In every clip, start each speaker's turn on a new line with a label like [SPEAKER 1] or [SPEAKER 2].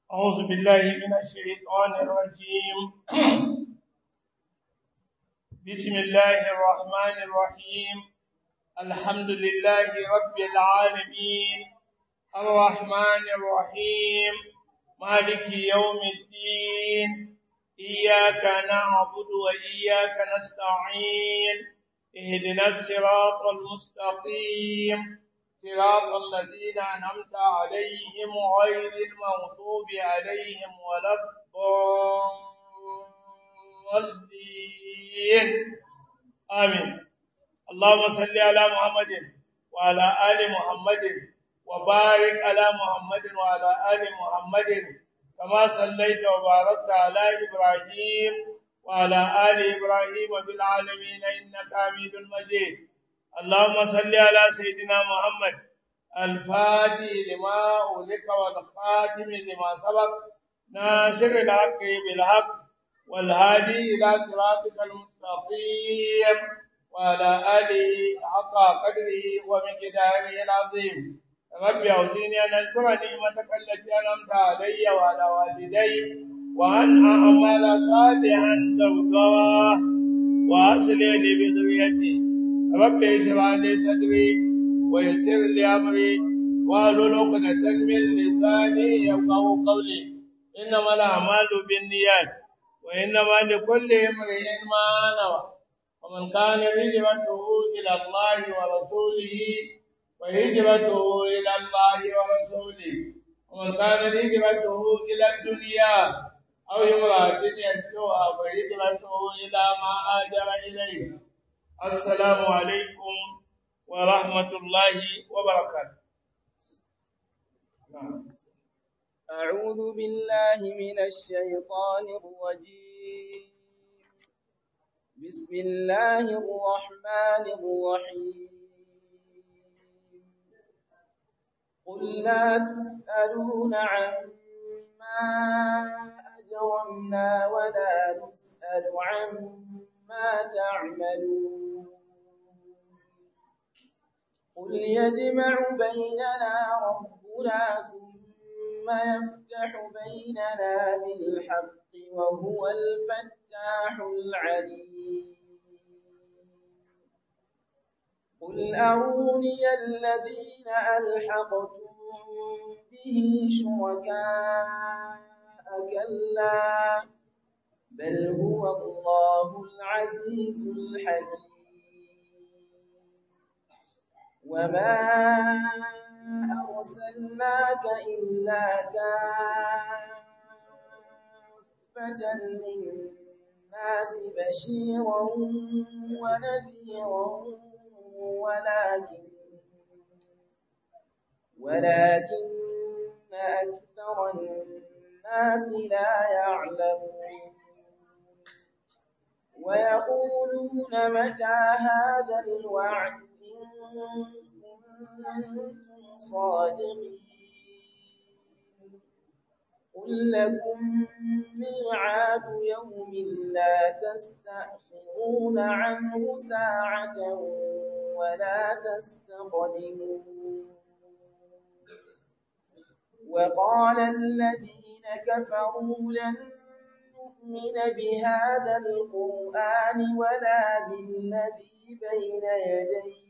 [SPEAKER 1] أعوذ بالله من الشيطان الرجيم بسم الله الرحمن الرحيم الحمد لله رب العالمين الرحمن الرحيم مالك يوم الدين إياك نعبد وإياك نستعين اهدنا الصراط المستقيم صراط الذين أنعمت عليهم غير المغضوب عليهم ولا الضالين آمين اللهم صل على محمد وعلى آل محمد وبارك على محمد وعلى آل محمد كما صليت وباركت على إبراهيم وعلى آل إبراهيم بالعالمين إنك حميد مجيد اللهم صل على سيدنا محمد الفاتح لما أغلق والخاتم لما سبق ناصر الحق بالحق والهادي إلى صراطك المستقيم وعلى آله حق قدره ومقداره العظيم رب أوزيني أن أذكر نعمتك التي أنعمت علي وعلى والدي وأن أعمل صالحا ترضاه وأصلح لي بذريتي رب اشرح لي صدري ويسر لي امري واحلل عقدة من لساني يفقهوا قولي انما الاعمال بالنيات وانما لكل امرئ ما نوى ومن كان هجرته الى الله ورسوله وهجرته الى الله ورسوله ومن كان هجرته الى الدنيا او امرأة ينكوها فهجرته الى ما هاجر اليه السلام عليكم ورحمة الله وبركاته
[SPEAKER 2] أعوذ بالله من الشيطان الرجيم بسم الله الرحمن الرحيم قل لا تسألون عما أجرمنا ولا نسأل عما تعملون قل يجمع بيننا ربنا ثم يفتح بيننا بالحق وهو الفتاح العليم قل أروني الذين ألحقتم به شركاء كلا بل هو الله العزيز الحكيم وما أرسلناك إلا كافة للناس بشيرا ونذيرا ولكن ولكن أكثر الناس لا يعلمون ويقولون متى هذا الوعد كنتم صادقين قل لكم ميعاد يوم لا تستأخرون عنه ساعة ولا تستقدمون وقال الذين كفروا لن نؤمن بهذا القرآن ولا بالذي بين يديه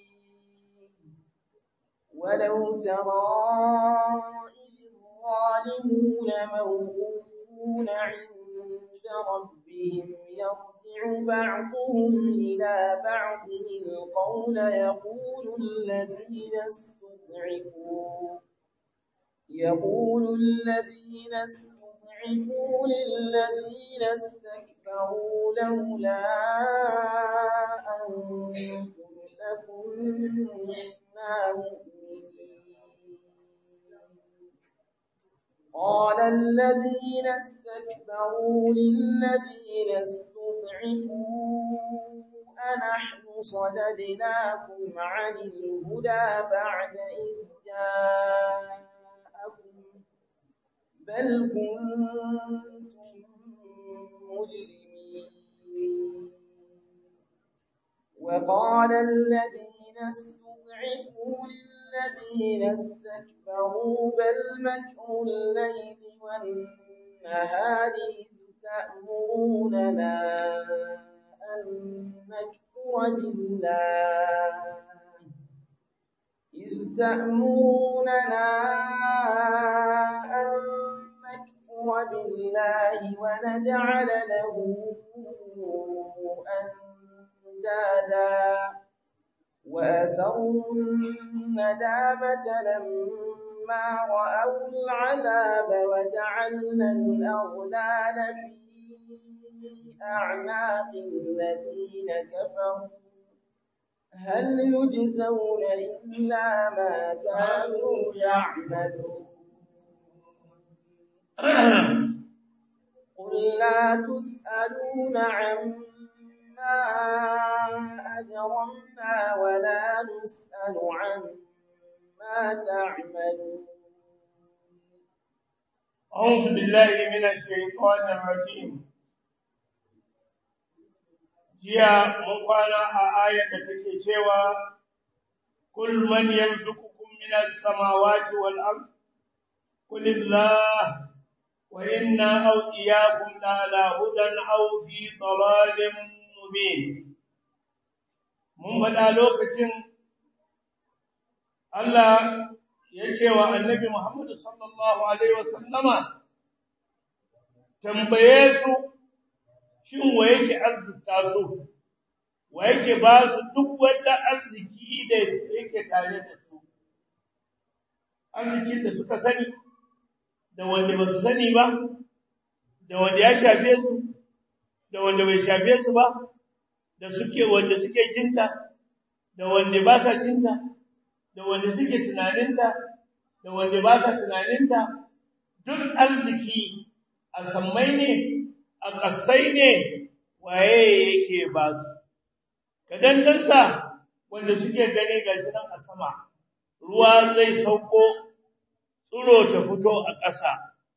[SPEAKER 2] ولو ترى إذ الظالمون موقوفون عند ربهم يرجع بعضهم إلى بعض القول يقول الذين استضعفوا يقول الذين استضعفوا للذين استكبروا لولا أنتم لكنا مؤمنين قال الذين استكبروا للذين استضعفوا أنحن صددناكم عن الهدى بعد إذ جاءكم بل كنتم مجرمين وقال الذين استضعفوا للذين استكبروا بل مكر الليل والنهار إذ تأمروننا أن نكفر بالله إذ تأمروننا أن نكفر بالله ونجعل له أندادا وأسروا الندامة لما رأوا العذاب وجعلنا الأغلال في أعناق الذين كفروا هل يجزون إلا ما كانوا يعملون قل لا تسألون عما أجرمنا ولا نسأل عما تعملون
[SPEAKER 1] أعوذ بالله من الشيطان الرجيم jiya mun kwana a ayar da take cewa kul man yarzuqukum minas samawati wal ard qul illah wa inna aw iyyakum la ala hudan aw fi dalalin mubin mun faɗa lokacin Allah ya ce wa annabi Muhammad sallallahu alaihi wasallama tambaye su shin wa yake arzuta su wa yake ba su duk wanda arziki da yake tare da su arzikin da suka sani da wanda ba su sani ba da wanda ya shafe su da wanda bai shafe su ba da suke wanda suke jinta da wanda ba sa jinta da wanda suke tunaninta da wanda ba sa tunaninta duk arziki a sammai ne a ƙasai ne waye yake ba su kadandansa wanda suke gani ga jinan a sama ruwa zai sauko tsiro ta fito a ƙasa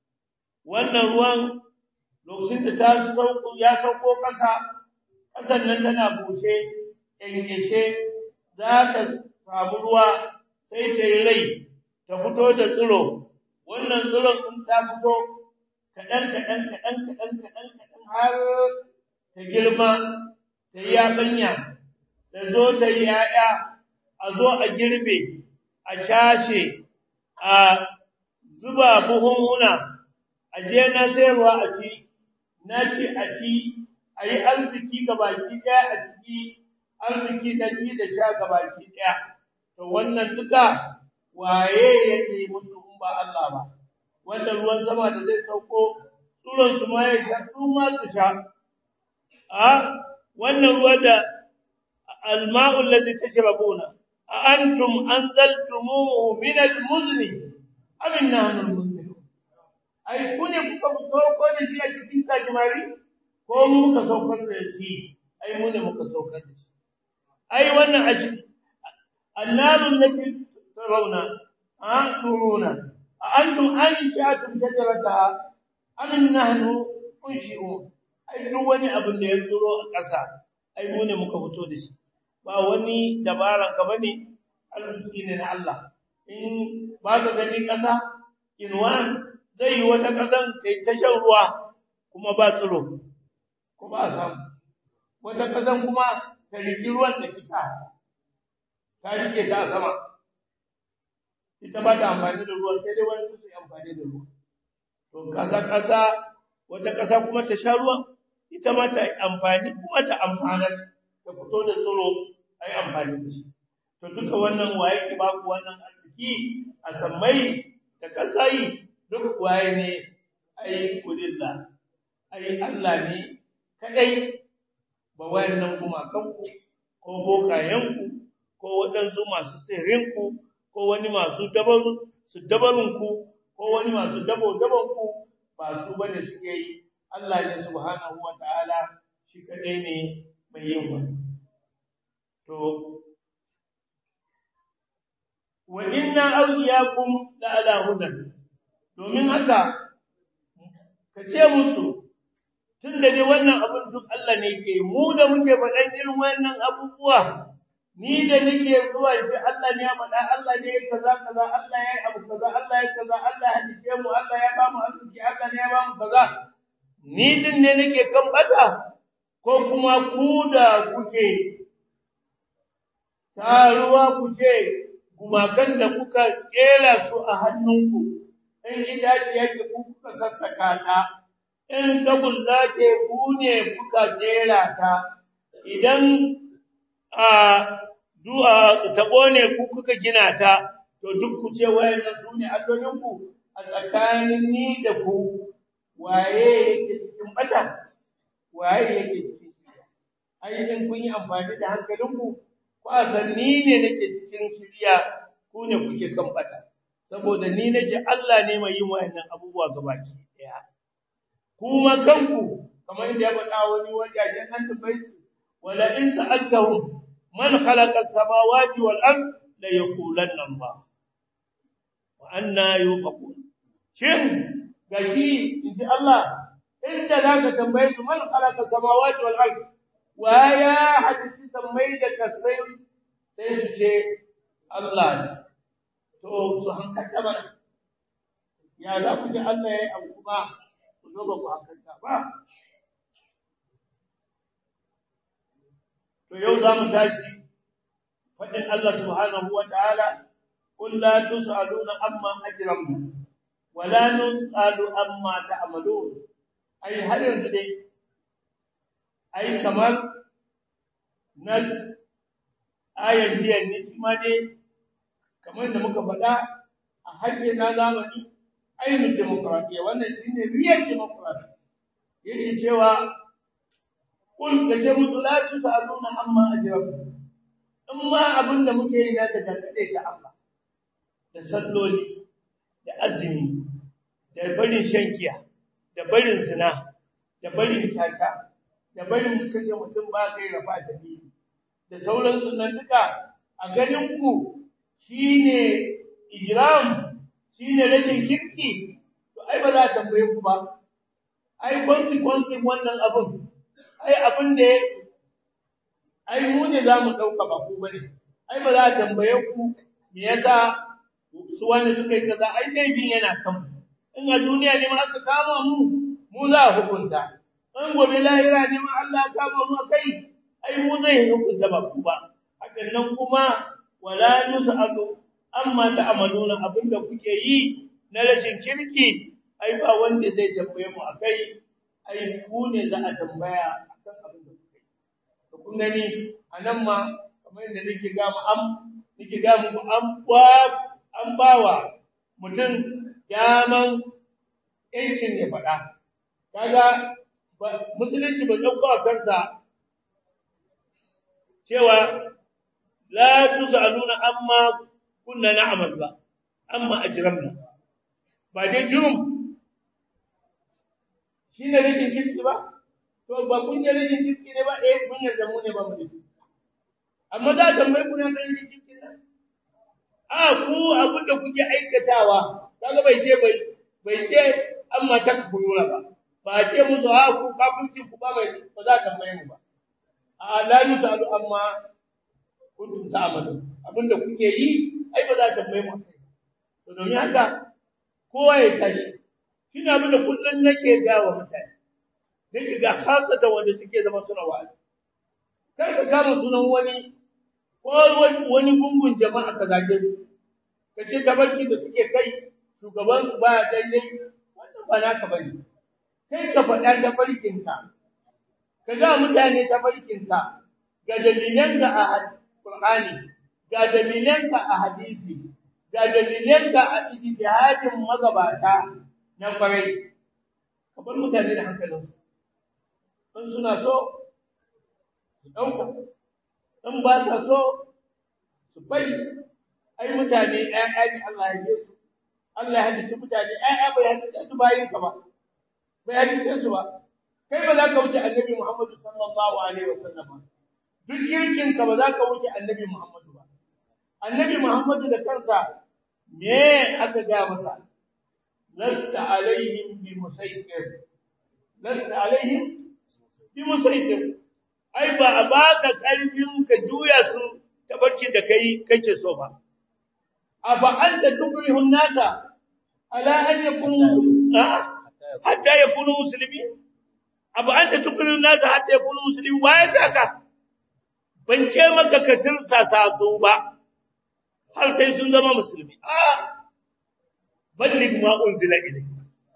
[SPEAKER 1] wannan ruwan lokacin da ta sauko ya sauko ƙasa ƙasan nan tana bushe ƙyanƙyashe za ta samu ruwa sai ta yi rai ta fito da tsiro wannan tsiron in ta fito kaɗan kaɗan kaɗan kaɗan kaɗan kaɗan har ta girma ta yi yaɓanya ta zo ta yi ‘ya'ya a zo a girbe a cashe a zuba buhunhuna a je na sayarwa a ci na ci a ci a yi arziki ga baki ɗaya a ciki arziki na ci da sha ga baki ɗaya to wannan duka waye yake musu in ba Allah ba wanda ruwan sama da zai sauko tsuron su ma ya sha su ma su sha a wannan ruwa da alma'u allazi tashrabuna a antum anzaltumuhu min almuzni am nahnu almunzilun ai kune kuka sauko da shi a cikin kajimari ko mu muka saukar da shi ai mu ne muka saukar da shi ai wannan ashi annarun lati tarawna anturuna antum anshatum shajarataha am nahnu unshi'un ai duk wani abin da ya tsoro a ƙasa ai mu ne muka fito da shi ba wani dabaran ka bane arziki ne na Allah in ba ka gani ƙasa inwan zai yi wata ƙasan kai ta shan ruwa kuma ba tsiro ko ba samu wata ƙasan kuma ta riki ruwan da kisa ta rike ta sama ita ba ta amfani da ruwan sai dai wani su yi amfani da ruwa to ƙasa ƙasa wata ƙasa kuma ta sha ruwan ita ma ta amfani kuma ta amfanar ta fito da tsiro a yi amfani da shi to duka wannan waye ki ba ku wannan arziki a sammai da kasai duk waye ne ai kulillah ai Allah ne kadai ba wayannan kuma kanku ko bokayenku ko waɗansu masu sirrinku ko wani masu dabarun su dabarunku ko wani masu dabo dabonku ba su bane suke yi Allah ne subhanahu wataala shi kadai ne mai yin wannan to wa inna awliyakum la ala hudan domin haka ka ce musu tunda dai wannan abun duk Allah ne ke mu da muke faɗan irin wannan abubuwa ni da nake zuwa ji Allah ne ya faɗa Allah ne ya kaza kaza Allah ya yi abu kaza Allah ya kaza Allah ya hadice mu Allah ya ba mu arziki Allah ne ya ba mu kaza ni din ne nake kan bata ko kuma ku da kuke taruwa kuke gumakan da kuka kera su a hannunku in itace yake ku kuka sassaka ta in tagulla ce ku ne kuka kera ta idan a du'a tabo ne ku kuka gina ta to duk ku ce wayannan su ne allolinku a tsakanin ni da ku waye yake cikin bata waye yake cikin shirya ai in kun yi amfani da hankalinku ku asanni ne nake cikin shirya ku ne kuke kan bata saboda ni nace Allah ne mai yin wayannan abubuwa gabaki daya kuma kanku kamar yadda ya faɗa wani wajajen an tabbaci wala in sa'altahum man khalaqa as-samawati wal ard la yaqulanna Allah wa anna yufakun shin gashi inji Allah inda zaka tambaye su man khalaqa as-samawati wal ard wa ya hadisi sammai da kasai sai su ce Allah ne to su hankalta ba ya za ku ji Allah ya yi abu kuma ku zo ba ku hankalta ba to yau za mu tashi faɗin Allah subhanahu wa ta'ala قل لا تسألون عما أجرمنا ولا نسأل عما تعملون أي هل ينزل أي كمال نل آية دي النسمة دي kamar da muka faɗa a harshe na zamani ainihin demokradiyya wannan shi ne real democracy yake cewa kun ka ce musu la su sa'aluna amma ajrabu in ma abin da muke yi na da dangane ta Allah da salloli da azumi da barin shan giya da barin zina da barin caca da barin kashe mutum ba kai rafa dalili da sauransu nan duka a ganin ku shine ijram shine rashin kirki to ai ba za a tambaye ku ba ai consequence wannan abun ai abin da ai mu ne za mu dauka ba ku bane ai ba za a tambaye ku me yasa su wanda suka yi kaza ai laifin yana kan in a duniya ne ma aka kama mu mu za a hukunta in gobe lahira ne ma Allah ya kama mu kai ai mu zai hukunta ba ku ba hakan nan kuma wala nus'alu amma ta'maluna abinda kuke yi na rashin kirki ai ba wanda zai tambaye mu akai ai ku ne za a tambaya akan abin da kuke to kun gani anan ma kamar yadda nake ga mu am nake ga mu an ba an bawa mutum daman yancin ya faɗa kaga musulunci ba dauko a kansa cewa la tusaluna amma kunna na'mal ba amma ajramna ba dai jurum shine rashin kirki ba to ba kun je rashin kirki ne ba eh kun yarda mu ne ba mu ne amma da tambayi ku ne rashin kirki ne a ku abin da kuke aikatawa kaga bai ce bai bai ce amma takbuyura ba ba ce musu a ku kafirci ku ba bai ba za ta tambaye mu ba a la yusalu amma kuntum ta'malu abinda kuke yi ai ba za ta tambaye mu to domin haka kowa ya tashi kina abinda kullun nake ga wa mutane nake ga hasata wanda suke zama suna wa'azi kar ka kama sunan wani ko wani gungun jama'a ka zage su ka ce tabarki da suke kai shugaban su ba daidai wannan ba naka bane kai ka faɗa tabarkinka ka ga mutane tabarkinka ga dalilanka a Qur'ani ga dalilanka a hadisi ga dalilanka a ijtihadin magabata na kwarai ka bar mutane da hankalinsu in suna so su ɗauka in ba sa so su bari ai mutane ƴaƴa ne Allah ya yi su Allah ya halitta mutane ƴaƴa bai halitta su bayin ka ba bai halitta su ba kai ba za ka wuce annabi Muhammad sallallahu alaihi wasallam duk kirkin ka ba za ka wuce annabi Muhammad ba annabi Muhammad da kansa me aka ga masa lasta alaihim bi musaytir lasta alaihim bi musaytir ai ba a baka karfin ka juya su tabarkin da kai kake so ba afa anta tukrihu an-nasa ala an yakunu hatta yakunu muslimin afa anta tukrihu an-nasa hatta yakunu muslimin waye saka ban ce maka ka tirsasa su ba har sai sun zama musulmi a ballig ma unzila ilayk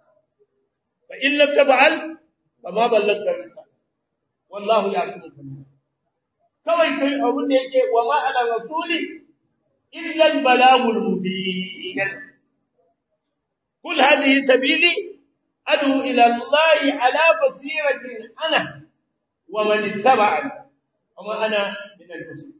[SPEAKER 1] fa in lam taf'al fama ballagta risala wallahu ya'lamu kawai kai abun da yake wa ma ala rasuli illa al balagul mubin kul hadhihi sabili adu ila allahi ala basiratin ana wa man ittaba'ani wa ma ana min al muslimin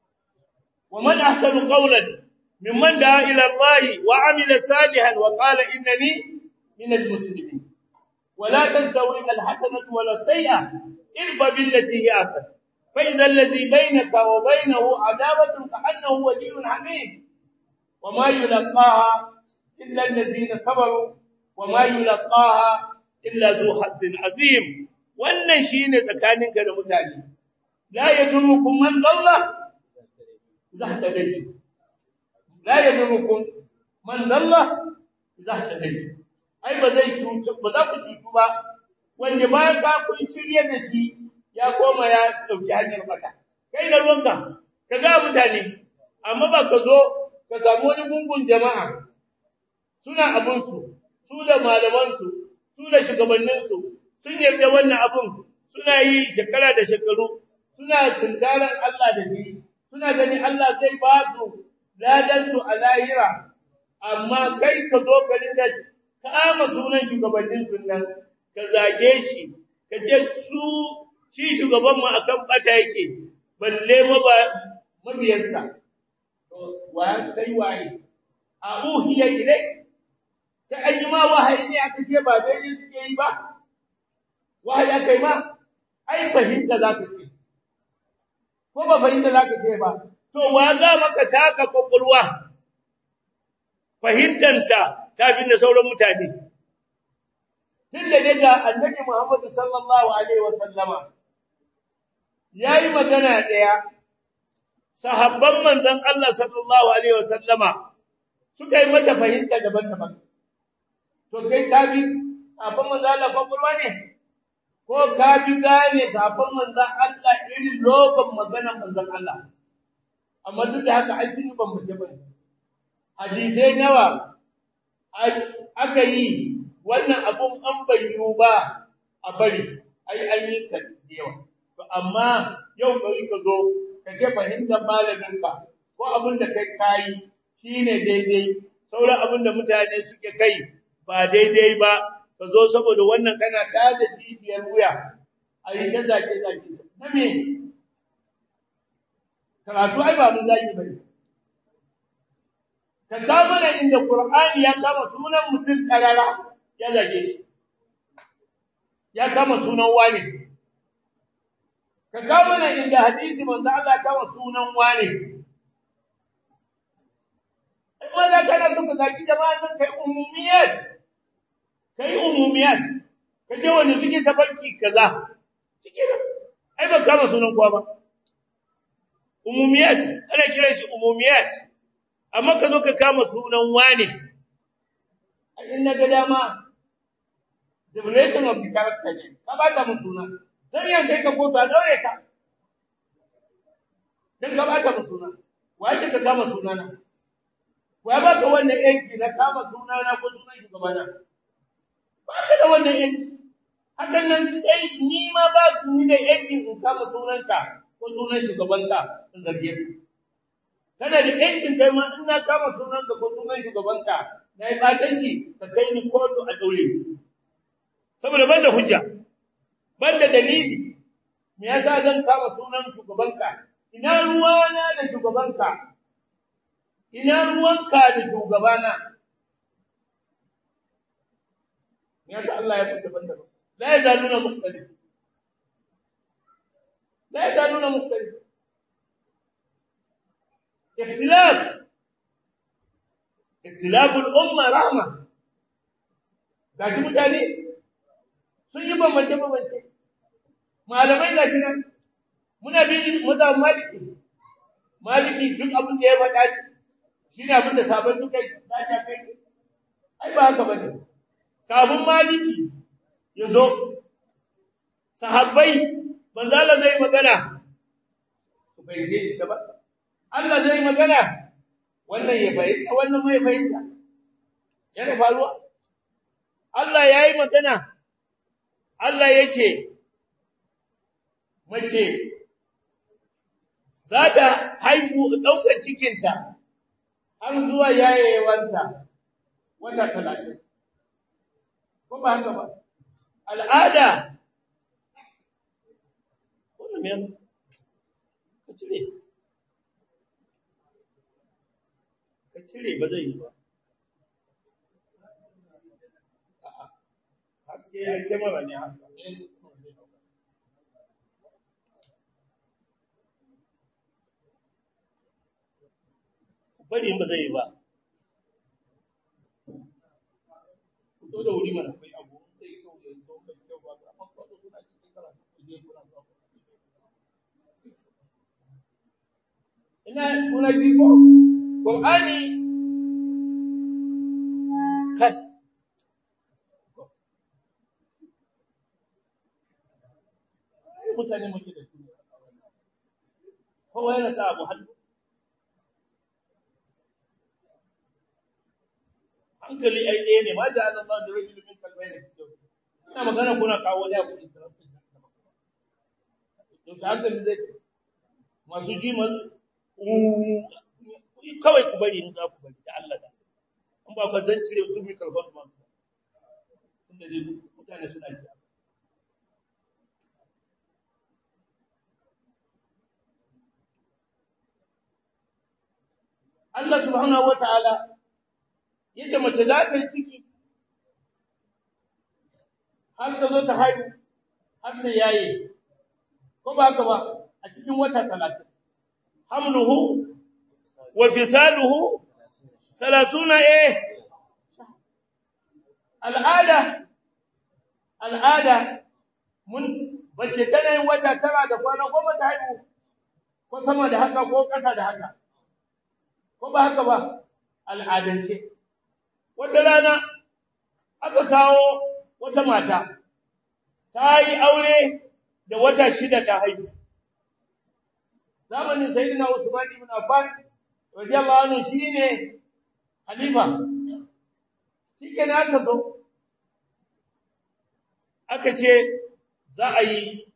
[SPEAKER 1] ومن أحسن قولا ممن دعا إلى الله وعمل صالحا وقال إنني من المسلمين ولا تستوي الحسنة ولا السيئة ارفع بالتي هي أحسن فإذا الذي بينك وبينه عداوة كأنه ولي حميد وما يلقاها إلا الذين صبروا وما يلقاها إلا ذو حظ عظيم wannan shine tsakaninka da mutane la yadurukum man dalla إذا اهتديتم لا يضركم من ضل إذا اهتديتم أي بزي cutu ba za ku cutu ba wanda bayan ka kun shirye da shi ya koma ya dauki hanyar mata kai da ruwanka ka ga mutane amma ba ka zo ka samu wani gungun jama'a suna abun su su da malaman su su da shugabannin su sun yarda wannan abun suna yi shekara da shekaru suna tunkaran Allah da shi suna gani Allah zai ba su ladansu a lahira amma kai ka zo ka rinda kama sunan shugabannin sunan ka zage shi ka ce su shi shugaban mu akan bata yake balle mabiyansa wa kai waye a uhiya ilai ta ayyuma wahayi ne aka ce ba daidai suke yi ba wahayi aka yi ma ai fahimta za ka ce ko ba fahimta za ka ce ba, to wa za maka taka kwakwalwa fahimtanta ta fi da sauran mutane. Tun da daga annabi Muhammadu sallallahu Alaihi wasallama ya yi magana ɗaya, sahabban manzan Allah sallallahu Alaihi wasallama suka yi mata fahimta daban-daban. To kai ka bi sahabban manzan Allah kwakwalwa ne? ko ka bi gane safan manzan Allah irin lokacin maganar manzan Allah amma duk da haka ai sun yi bambance bane hadisai nawa aka yi wannan abun an bayyu ba a bari ai an yi ka yawa to amma yau bari ka zo ka ce fahimtar malaminka ko abin da kai kayi shine daidai sauran abin da mutane suke kai ba daidai ba ka zo saboda wannan kana tada jijiyar wuya a yi ta zake-zake na me karatu ai ba mun zaki bane ka kawo mana inda qur'ani ya kama sunan mutum karara ya zage shi ya kama sunan wani ka kawo mana inda hadisi manzo Allah kama sunan wani amma da kana so ka zaki jama'an kai umumiyat kai umumiyat kace wanda suke tabarki kaza suke da ai ba kama sunan kowa ba umumiyat ana kiran shi umumiyat amma ka zo ka kama sunan wane in na ga dama development of the character ne ka ba ta mun suna dan yan kai ka kotu a daure ka dan ka ba ta mun suna wace ka kama sunana wa ba ka wannan yanki na kama sunana ko sunan shugabana ba ka da wannan yanki hakan nan kai ni ma ba ku ni da yanki in kama sunanka ko sunan shugabanka in zarge ka kana da yancin kai ma in na kama sunanka ko sunan shugabanka na yi batanci ka kai ni kotu a daure saboda banda hujja banda dalili me yasa zan kama sunan shugabanka ina ruwana da shugabanka ina ruwanka da shugabana me yasa Allah ya fita banda la yazaluna mukhtalif la yazaluna mukhtalif اختلاف اختلاف الامه رحمه gashi mutane sun yi bambance bambance malamai gashi nan muna bin mazhab maliki maliki duk abin da ya faɗa shi ne abin da sabon duka za ta kai ai ba haka bane kafin maliki ya zo sahabbai manzo Allah zai magana ku bayyane shi da ba Allah zai magana wannan ya fahimta wannan mai fahimta yana faruwa Allah yayi magana Allah yace mace za ta haihu ɗaukar cikinta har zuwa yayewanta wata talatin. Ko ba haka ba? Al'ada, wani mai ka cire, ka cire ba zai yi ba. Haske ya yi kyamara ne haka. bari ba zai yi ba to da wuri mana kai abu sai kyau da zo da kyau ba amma ko da suna cikin karatu ku je kuna ba ina kuna ji ko qur'ani kai mutane muke da su kowa yana sa abu hannu hankali ai ɗaya ne ma da Allah da rajul min kalbai ne ina magana kuna kawo da ku interruption to sai hankali zai masu ji ma kawai ku bari in za ku bari da Allah da in ba ka zan cire duk mi kalban ma inda dai mutane suna ji Allah subhanahu wa ta'ala yace mace za ta yi ciki har ta zo ta haihu har ta yaye ko ba haka ba a cikin wata 30 hamluhu wa fisaluhu 30 eh al'ada al'ada mun bace tana yin wata tara da kwana goma ta haihu ko sama da haka ko ƙasa da haka ko ba haka ba al'adance wata rana aka kawo wata mata ta yi aure da wata shida ta haihu zamanin sayyidina Usman ibn Affan radiyallahu anhu shine halifa shikenan aka zo aka ce za a yi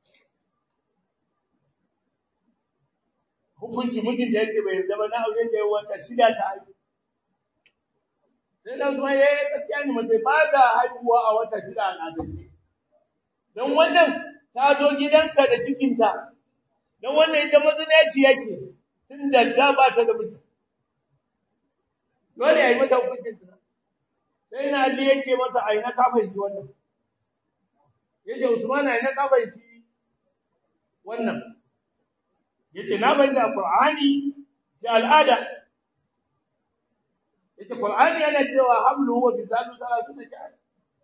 [SPEAKER 1] hukunci mijin da yake bai yarda ba na aure da wata shida ta haihu sai da kuma yayi gaskiya ne mace ba da haihuwa a wata shida a nadance don wannan ta zo gidanka da cikinta don wannan ita mazinaci yake tun da da ba ta da miji dole yayi mata hukuncin ta sai na Ali yace masa ai na ka fahimci wannan yace Usman ai na ka fahimci wannan yace na bayyana Qur'ani da al'ada yace Qur'ani yana cewa hamlu wa bisalu salatu shahr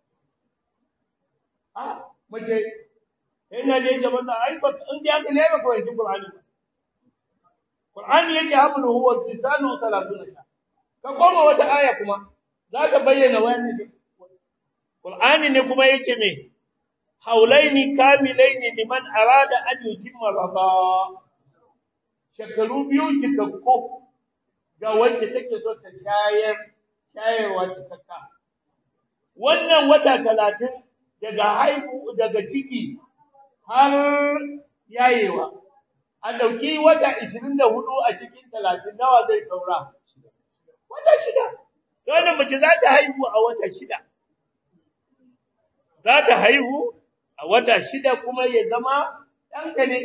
[SPEAKER 1] ah mace ina da yake masa ai ba in da haka ne ba kawai Qur'ani Qur'ani yake hamlu wa bisalu salatu shahr ka koma wata aya kuma za ta bayyana wannan Qur'ani ne kuma yace me haulaini kamilaini liman arada an yutimma rada shekaru biyu cikakku ga wacce take so ta shayar shayarwa cikakka wannan wata talatin daga haihu daga ciki har yayewa a dauki wata 24 a cikin 30 nawa zai saura wata shida wannan mace za ta haihu a wata shida za ta haihu a wata shida kuma ya zama ɗanka ne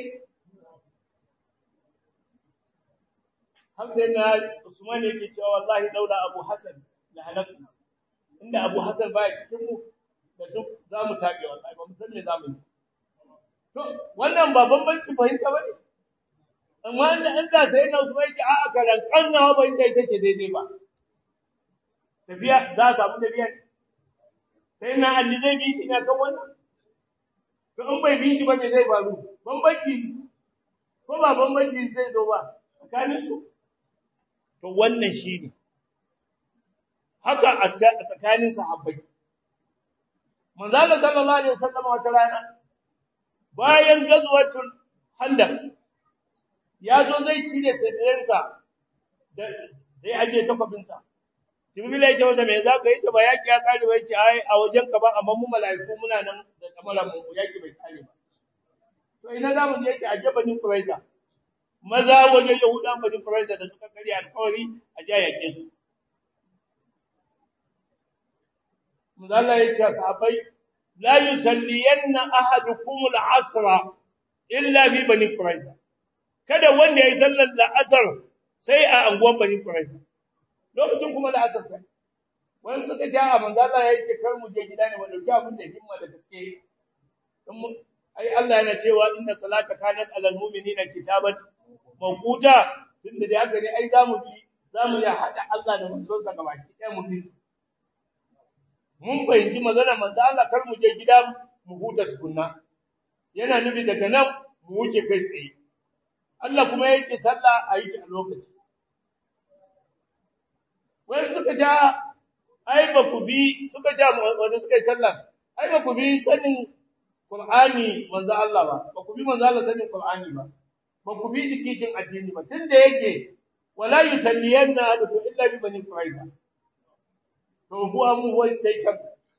[SPEAKER 1] hamsa na Usman yake cewa wallahi daula Abu Hassan la halakku inda Abu Hassan baya cikin mu da duk zamu tabe wallahi ba mu san me zamu yi to wannan ba bambanci fahimta bane amma inda inda sai na Usman yake a'a karan kannawa ba inda take daidai ba tafiya za a samu tafiya sai na Ali zai bi shi ne kan wannan to in bai bi shi ba me zai faru bambanci ko ba bambanci zai zo ba tsakanin su to wannan shine haka a tsakanin sahabbai manzo Allah sallallahu alaihi wasallam wata rana bayan gazwatul handaq ya zo zai cire sadiransa da zai aje takobinsa Jibril ya ce masa me za ka yi ta ba yaki ya kare ba yace ai a wajen ka ba amma mu mala'iku muna nan da kamaran mu yaki bai kare ba to ina za mu je ki aje banin Quraiza maza wajen Yahudan banin Quraiza da suka kare alƙawari a ja yake su Muzalla ya ce sahabbai la yusalliyanna ahadukum al-asra illa fi bani Quraiza kada wanda yayi sallar al-asr sai a anguwan bani Quraiza lokacin kuma da asar sai wani suka ji a manzo Allah ya ce kar mu je gida ne mu dauki abin da himma da gaske ai Allah yana cewa inna salata kanat alal mu'minina kitaban mawquta tunda da haka ne ai zamu bi zamu ya hada Allah da manzon sa gaba ki mu bi mun fahimci magana manzo Allah kar mu je gida mu huta tukunna yana nufi daga nan mu wuce kai tsaye Allah kuma yake sallah a yi a lokaci wai suka ja ai ba ku bi suka ja wanda suka yi sallah ai ba ku bi sanin Qur'ani manzo Allah ba ba ku bi manzo Allah sanin Qur'ani ba ba ku bi jikin addini ba tunda yake wala yusalliyanna adu illa bi bani quraiza to kuwa mu wai sai kan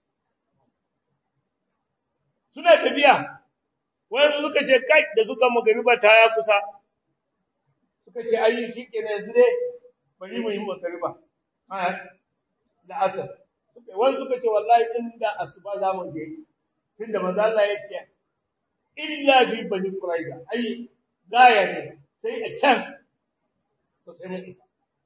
[SPEAKER 1] suna tafiya wai suka ce kai da suka magariba ta ya kusa suka ce ayi shikenan yanzu dai bari mu yi magariba da asar wani suka ce wallahi inda asuba za mu je tunda manzo Allah ya ce illa bi bani quraiza ai gaya ne sai a can to sai mun isa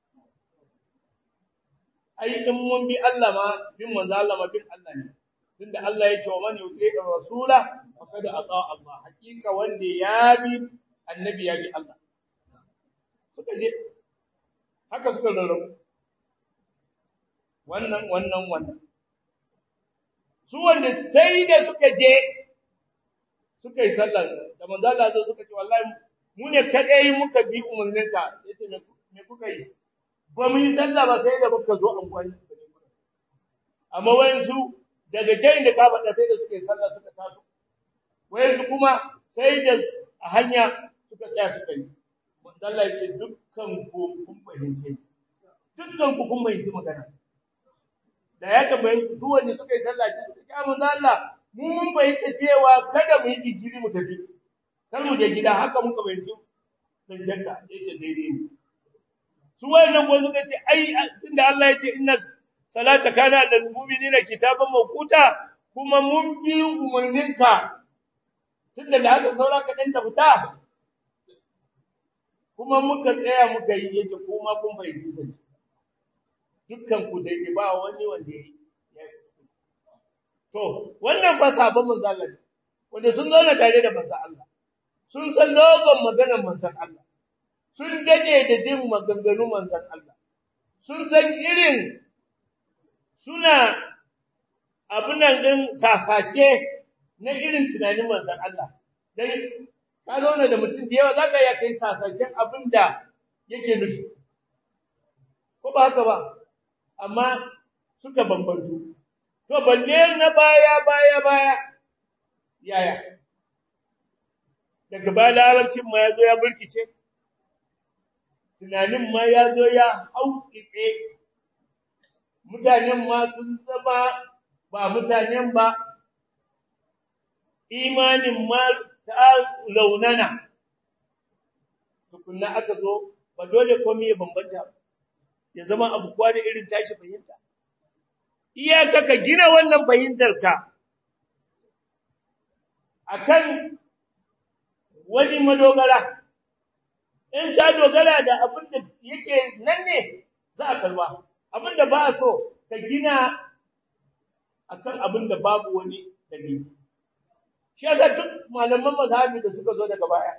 [SPEAKER 1] ai in mun bi Allah ma bin manzo Allah ma bin Allah ne tunda Allah ya ce wa man yuti rasula faqad ata Allah hakika wanda ya bi annabi ya bi Allah suka je haka suka rarrabu wannan wannan wannan su wanda sai da suka je suka yi sallar da manzo Allah zo suka ce wallahi mu ne kadai muka bi umarninka yace me kuka yi ba mu yi sallah ba sai da muka zo amfani amma wayansu daga jayin da ka faɗa sai da suka yi sallah suka taso wayansu kuma sai da a hanya suka tsaya suka yi manzo Allah yace dukkan ku kun fahimce dukkan ku kun fahimci magana da ya tambaye su wanda suka yi sallah ki suka ya manzo Allah mu mun bayyana cewa kada mu yi jikiri mu tafi kar mu je gida haka muka bayyana zancen ka yace daidai ne su wayannan ko suka ce ai tunda Allah yace inna salata kana lil mu'minina kitaban mawquta kuma mun bi umarninka tunda da haka saura ka dan fita kuma muka tsaya muka yi yace kuma kun fahimci zance dukkan ku dai ba wani wanda ya to wannan fa sabon manzon Allah wanda sun zauna tare da manzon Allah sun san logon maganar manzon Allah sun dade da jin maganganu manzon Allah sun san irin suna abunan din sasashe na irin tunanin manzon Allah dai ka zauna da mutum da yawa zaka ya kai sasashen abinda yake nufi ko ba haka ba amma suka bambantu to balle na baya baya baya yaya daga baya larabcin ma ya zo ya burkice tunanin ma ya zo ya hauƙiƙe mutanen ma sun zama ba mutanen ba imanin ma ta launana tukunna aka zo ba dole komai ya bambanta ya zama abu kwa da irin tashi fahimta iyaka ka gina wannan fahimtar ka akan wani madogara in ka dogara da abin da yake nan ne za a kalwa abin da ba so ka gina akan abin da babu wani dalili shi yasa duk malaman mazhabi da suka zo daga baya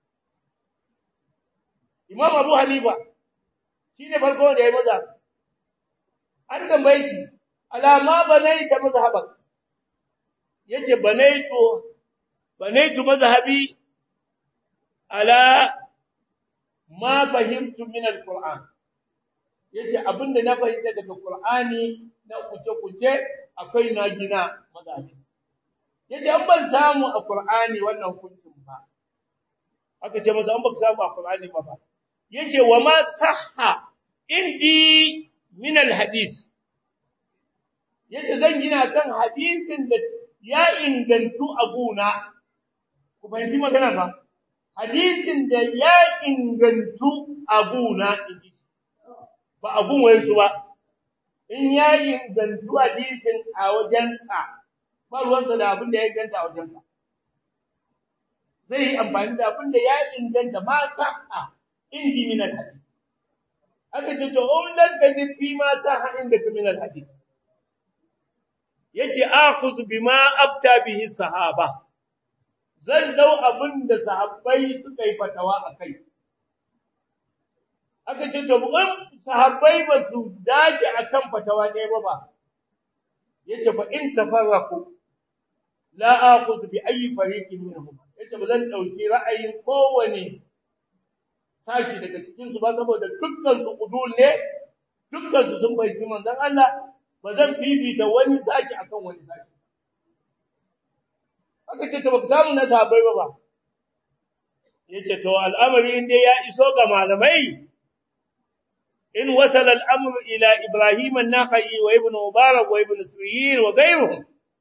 [SPEAKER 1] Imam Abu Hanifa shine farko da ya maza an tambaye shi alama banaita mazhabak yace banaitu banaitu mazhabi ala ma fahimtu min alquran yace abinda na fahimta daga qur'ani na kuce-kuce akwai na gina mazabi yace an ban samu a qur'ani wannan hukuncin ba aka ce masa an baka samu a qur'ani ba ba yace wa ma sahha indi min alhadith yace zan gina kan hadisin da ya ingantu a guna ku fahimci magana ba hadisin da ya ingantu a guna inji ba a gun wayansu ba in ya ingantu hadisin a wajensa ba ruwansa da abin da ya inganta a wajensa zai yi amfani da abin da ya inganta ma sa'a indi min al-hadith aka ce to in lan tajid fi ma sa'a inda min al-hadith yace akhudhu bima afta bihi sahaba zan dau abin da sahabbai suka yi fatawa akai aka ce to in sahabbai ba su dace akan fatawa ɗaya ba ba yace fa in tafarraqu la akhudhu bi ayi fariqin minhum yace ba zan dauki ra'ayin kowane sashi daga cikin su ba saboda dukkan su udul ne dukkan su sun bai manzon Allah ba zan bibita wani sashi akan wani sashi aka ce to baka samu na sahabbai ba ba yace to al'amari inda ya iso ga malamai in wasala al'amr ila ibrahim an-nakhai wa ibn mubarak wa ibn sirin wa ghayruhum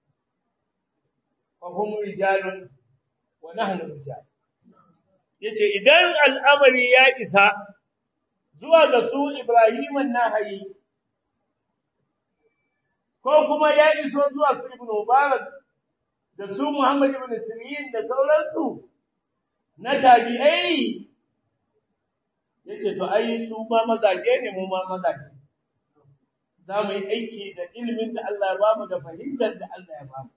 [SPEAKER 1] fa hum rijalun wa nahnu rijal yace idan al'amari ya isa zuwa ga su ibrahim an-nakhai ko kuma ya iso zuwa su ibn mubarak da su Muhammad ibn Sirin da sauransu na tabi'ai yace to ai su ma mazaje ne mu ma mazaje za mu yi aiki da ilimin da Allah ya bamu da fahimtar da Allah ya bamu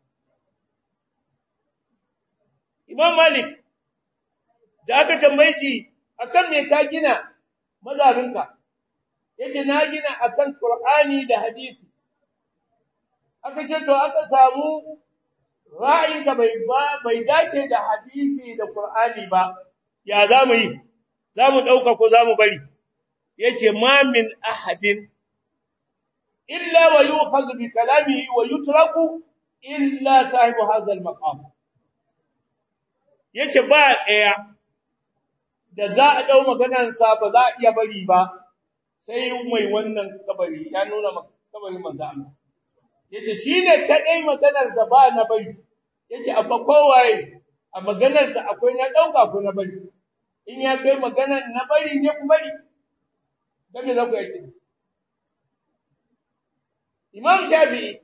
[SPEAKER 1] Imam Malik da aka tambaye shi akan me ka gina mazabinka yace na gina akan Qur'ani da hadisi aka ce to aka samu ra'ayinka bai ba bai dace da hadisi da Qur'ani ba ya zamu yi zamu dauka ko zamu bari yace ma min ahadin illa wa yu'khadhu bi kalamihi wa yutraku illa sahibu hadha al-maqam yace ba daya da za a dau maganar sa ba za a iya bari ba sai mai wannan kabari ya nuna kabarin manzo Allah yace shine kadai maganar sa ba na bari yace abba kowaye a maganar sa akwai na dauka ko na bari in ya kai maganar na bari ne ku bari dan me za ku yake Imam Shafi'i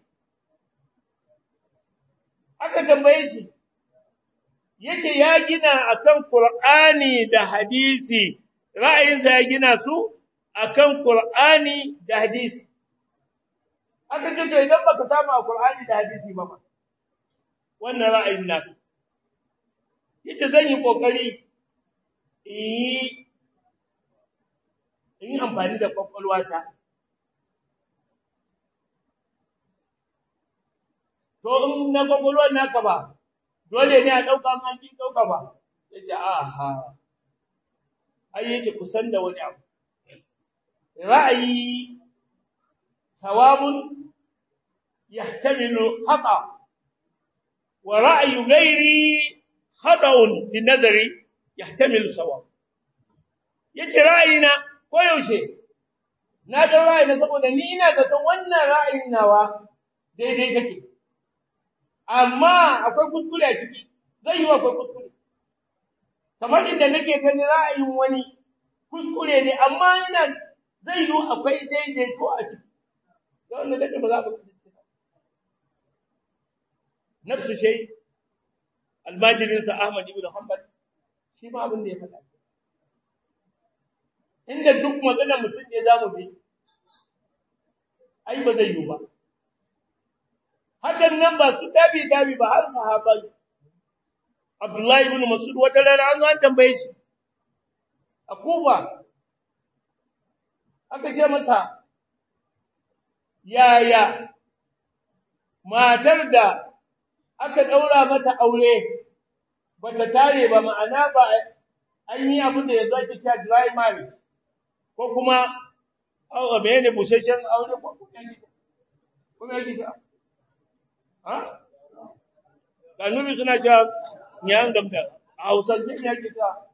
[SPEAKER 1] aka tambaye shi yace ya gina akan Qur'ani da hadisi ra'ayinsa ya gina su akan Qur'ani da hadisi aka ce to idan baka samu a Qur'ani da hadisi ba ba wannan ra'ayin naka yace zan yi kokari in yi amfani da kwakwalwata to in na kwakwalwar naka ba dole ne a ɗauka ma kin ɗauka ba yace aha ai yace kusan da wani abu ra'ayi sawabun yahtamilu khata' ورأي غيري خطأ في النظر يحتمل صواب yace ra'ayina ko yaushe na da ra'ayina saboda ni ina da wannan ra'ayin nawa daidai take amma akwai kuskure a ciki zai yi akwai kuskure kamar inda nake gani ra'ayin wani kuskure ne amma ina zai yi akwai daidai ko a ciki da wannan da ba za mu nafsu shay almajirin sa Ahmad ibn Hanbal shi ma abin da ya faɗa inda duk magana mutum ne zamu bi ai ba zai yi ba hakan nan ba su tabi tabi ba har sahabai Abdullah ibn Mas'ud wata rana an an tambaye shi a Kuba aka ce masa yaya matar da aka daura mata aure bata tare ba ma'ana ba an yi abin da ya zo ake cewa dry marriage ko kuma a mene busasshen aure ko kuma yake kuma yake ta ha kanubi suna cewa nyan gamda a hausance ne yake ta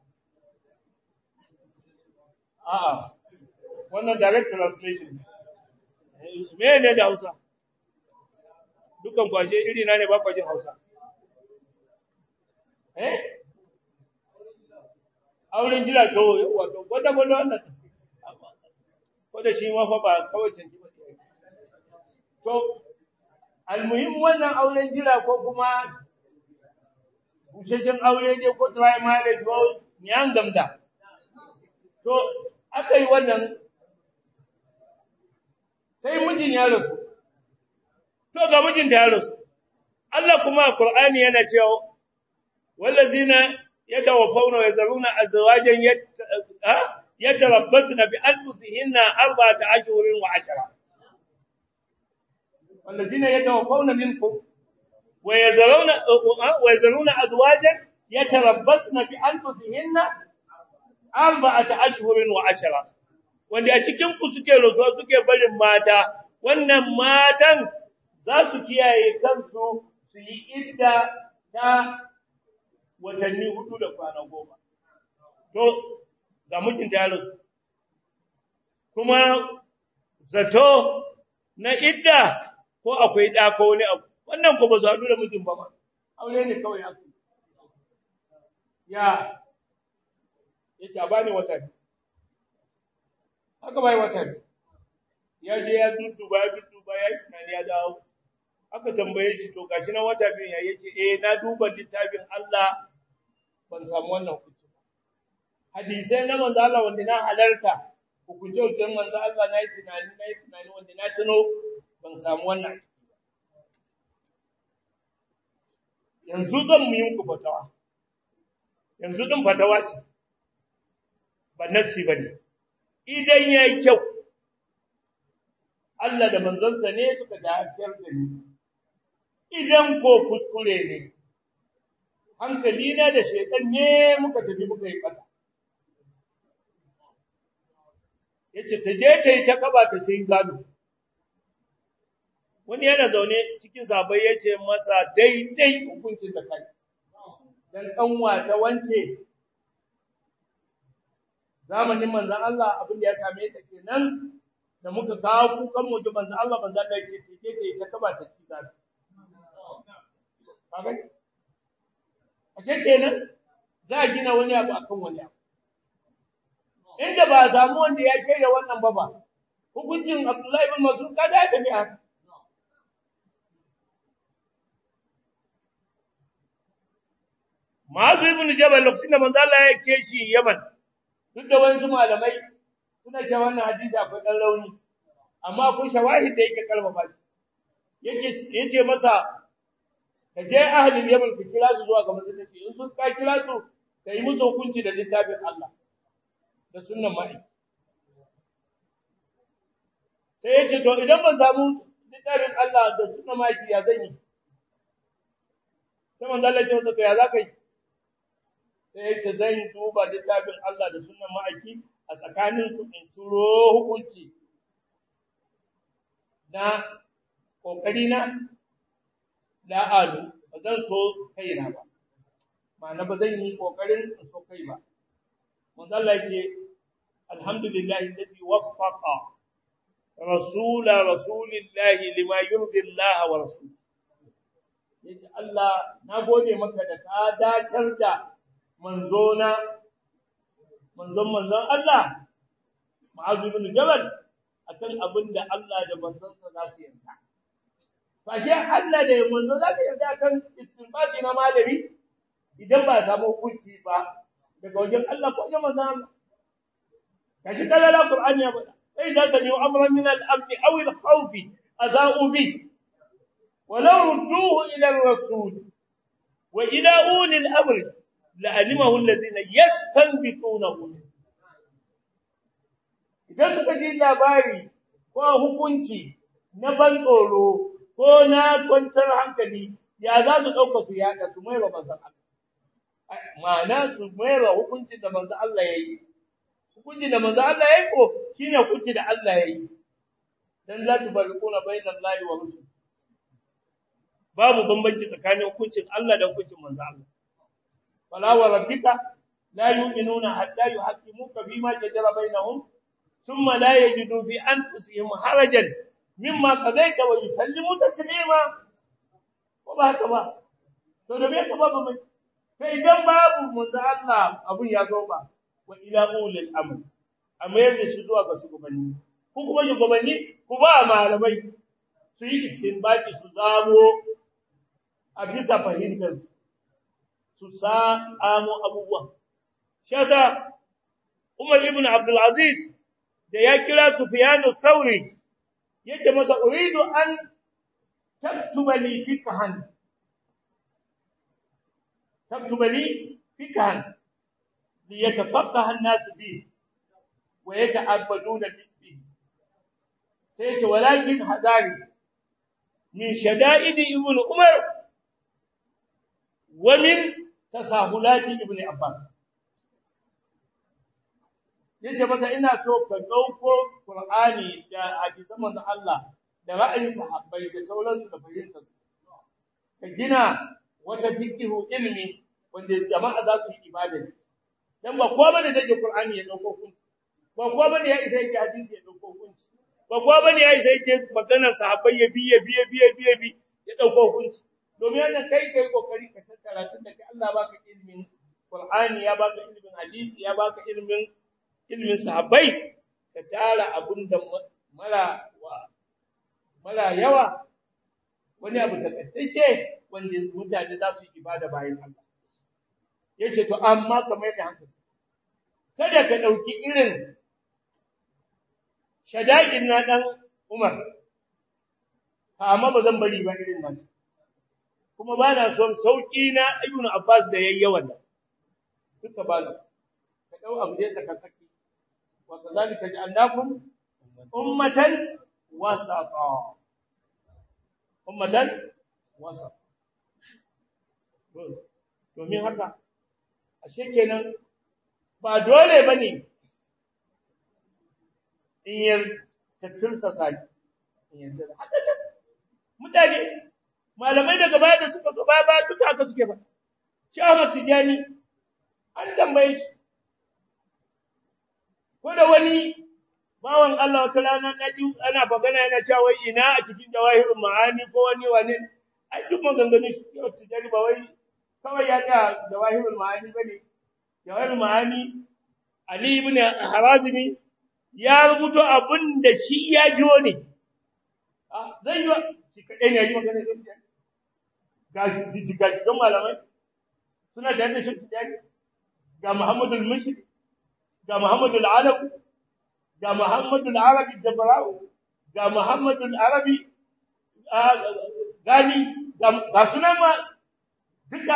[SPEAKER 1] a'a wannan direct translation me ne da hausa dukan kwashe iri na ne ba kwajin hausa eh auren jira to wato gwada gwada wannan ko da shi ma fa ba kawai canji ba to almuhim wannan auren jira ko kuma busheshen aure ne ko try marriage ko nyan gamda to aka yi wannan sai mijin ya rasu to ga mijin ta ya rasu Allah kuma a Qur'ani yana cewa wallazina yatawaffawna wa yazaruna azwajan yatarabbasna bi anfusihinna arba'ata ashhurin wa ashara wallazina yatawaffawna minkum wa yazaruna wa yazaruna azwajan yatarabbasna bi anfusihinna arba'ata ashhurin wa ashara wanda a cikin ku suke rasuwa suke barin mata wannan matan za su kiyaye kansu su yi idda ta watanni hudu da kwana goma to ga mijinta ya rasu kuma zato na idda ko akwai ɗa ko wani abu wannan ko ba su haɗu da mijin ba ma aure ne kawai haka ya ya ce a bani wata ne haka bai wata ne ya je ya dudduba ya dudduba ya yi tunani ya dawo aka tambaye shi to gashi na wata biyu ya yace eh na duba littafin Allah ban samu wannan hukunci ba hadisai na manzo Allah wanda na halarta hukunce hukuncin manzo Allah na yi tunani na yi tunani wanda na tuno ban samu wannan yanzu zan mu yi muku fatawa yanzu din fatawa ce ba nassi bane idan yayi kyau Allah da manzansa ne suka dafiyar da ni idan ko kuskure ne hankali na da shekan ne muka tafi muka yi fata yace ta je ta yi ta kaba ta cin gado wani yana zaune cikin sabai yace masa daidai hukuncin da kai dan kanwa ta wance zamanin manzon Allah abin da ya same ta kenan da muka kawo kukan mu manzon Allah manzon Allah yace ta je ta yi ta kaba ta cin gado kaga ashe kenan za a gina wani abu akan wani abu inda ba a samu wanda ya shaida wannan ba ba hukuncin Abdullahi ibn Mas'ud kaga ya tafi haka Ma'azu ibn Jabal lokacin da manzo Allah ya ke shi Yaman duk da wani malamai suna cewa wannan hadisi akwai dan rauni amma akwai shawahid da yake kalmama shi yake yace masa ka je ahlul Yaman ka kira su zuwa ga masallaci in sun ka kira su ka yi musu hukunci da littafin Allah da sunnan ma'i sai yace to idan ban samu littafin Allah da sunnan ma'i ya zan yi sai manzo Allah ya ce masa to ya za ka yi sai yace zan duba littafin Allah da sunnan ma'aiki a tsakanin su in turo hukunci na kokari na la alu ba zan so kaina ba ma'ana ba zan yi kokarin in so kai ba manzo Allah yace alhamdulillahi alladhi waffaqa rasul rasulillahi lima yurdi Allah wa rasul yace Allah na gode maka da ka dacar da manzona manzon manzon Allah Ma'az ibn Jabal akan abin da Allah da manzonsa za su yarda Fashe Allah da manzo za ka yarda kan istinbati na malami idan ba samu hukunci ba daga wajen Allah ko wajen manzo Allah. Kashi kala la Qur'ani ya bada. Sai za sami amran min al-amn aw al-khawf azau bi. Walau rudduhu ila ar-rasul wa ila uli al-amr la'alimahu alladhina yastanbitunahu. Idan suka ji labari ko hukunci na ban tsoro ko na kwantar hankali ya za su ɗauka su yaɗa su mai wa manzan Allah. ma'ana su mayar hukuncin da manzo Allah ya yi hukuncin da manzo Allah ya yi ko shine hukunci da Allah ya yi dan la tufarriquna bainal lahi wa rusul babu bambanci tsakanin hukuncin Allah da hukuncin manzo Allah fala wa rabbika la yu'minuna hatta yuhaqqimuka fima shajara bainahum thumma la yajidu fi anfusihim harajan mimma qadaita wa yusallimu taslima ko ba haka ba to da me ka babu mai kai idan babu manzo Allah abun ya zo ba wa ila ulil amr amma yanzu shi zuwa ga shugabanni ko kuma shugabanni ku ba malamai su yi istinbaki su zamo a bisa fahimtar su samu abubuwa shi yasa Umar ibn Abdul Aziz da ya kira Sufyan al-Thawri yace masa uridu an taktuba li fiqhan taktuba li fiqhan li yatafaqaha an-nas bi wa yata'abbaduna bi sai yace walakin hadari min shada'id ibn Umar wa min tasahulati ibn Abbas yace masa ina so ka dauko Qur'ani da hadisan manzon Allah da ra'ayin sahabbai da sauransu da fahimtar ka gina wata fiqhu ilmi wanda jama'a za su yi ibada dan ba kowa bane zai Qur'ani ya dauko kunci ba kowa bane ya isa yake hadisi ya dauko kunci ba kowa bane ya isa yake maganar sahabbai ya biye biye biye biye bi ya dauko kunci domin wannan kai kai kokari ka tattara tun da kai Allah baka ilmin Qur'ani ya baka ilmin hadisi ya baka ilmin ilmin sahabbai ka tara abunda mara mara yawa wani abu takaitacce wanda mutane za su yi ibada bayan Allah yace to amma kamar da hankali kada ka dauki irin shada'in na dan Umar amma ba zan bari ba irin nan kuma ba na son sauki na Ibn Abbas da yayyawan nan duka ba ka dau abu da ka saki وكذلك جعلناكم أمة وسطا أمة وسطا domin haka ashe kenan ba dole bane in yar ta tursa saki in yar haka mutane malamai daga baya da suka zo baya baya duka haka suke ba shi Ahmad Tijani an tambaye shi ko da wani bawan Allah wata rana na ji ana bagana yana cewa wai ina a cikin jawahirul ma'ani ko wani wani ai duk maganganun shi yau tijari ba wai kawai ya ga jawahirul ma'ani bane jawahirul ma'ani Ali ibn Harazimi ya rubuto abin da shi ya jiwo ne zai yi shi kadai ne ya yi magana da ga ga ga malamai suna da shi tijari ga Muhammadul Mushrik ga Muhammadu al-Arab ga Muhammadu al-Arabi Jabrau ga Muhammadu al-Arabi gani ga sunan ma duka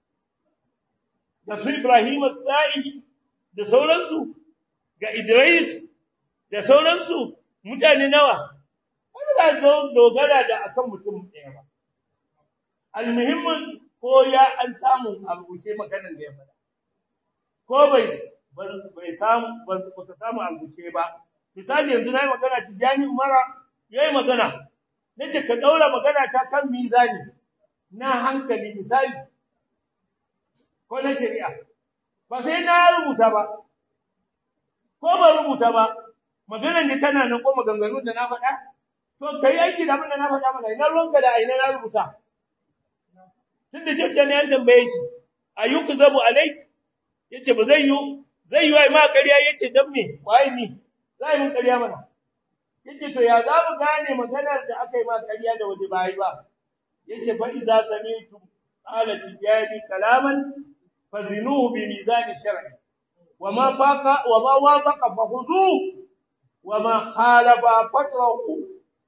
[SPEAKER 1] ga su Ibrahim al-Sa'i da sauransu ga Idris da sauransu mutane nawa wani za zo dogara da akan mutum ɗaya ba almuhimmin ko ya an samu a rubuce maganar da ya faɗa ko bai bai samu ba ka samu albuce ba misali yanzu nayi magana tijani umara yayi magana nace ka daura magana ta kan mizani na hankali misali ko na shari'a ba sai na rubuta ba ko ba rubuta ba maganar da tana nan ko maganganun da na faɗa to kai aiki da abin da na faɗa mana ina ruwanka da ina na rubuta tunda shi ne an tambaye shi ayyuku zabu alai yace ba zai yi zai yi wa ma ƙarya yace dan me wai ni zai mun ƙarya mana yace to ya za mu gane maganar da aka yi ma ƙarya da wani bai ba yace fa idza sami'tu qala tijani kalaman fazinuhu bi mizan shar'i wama faqa wama wafaqa fakhudhu wama khalafa fatrahu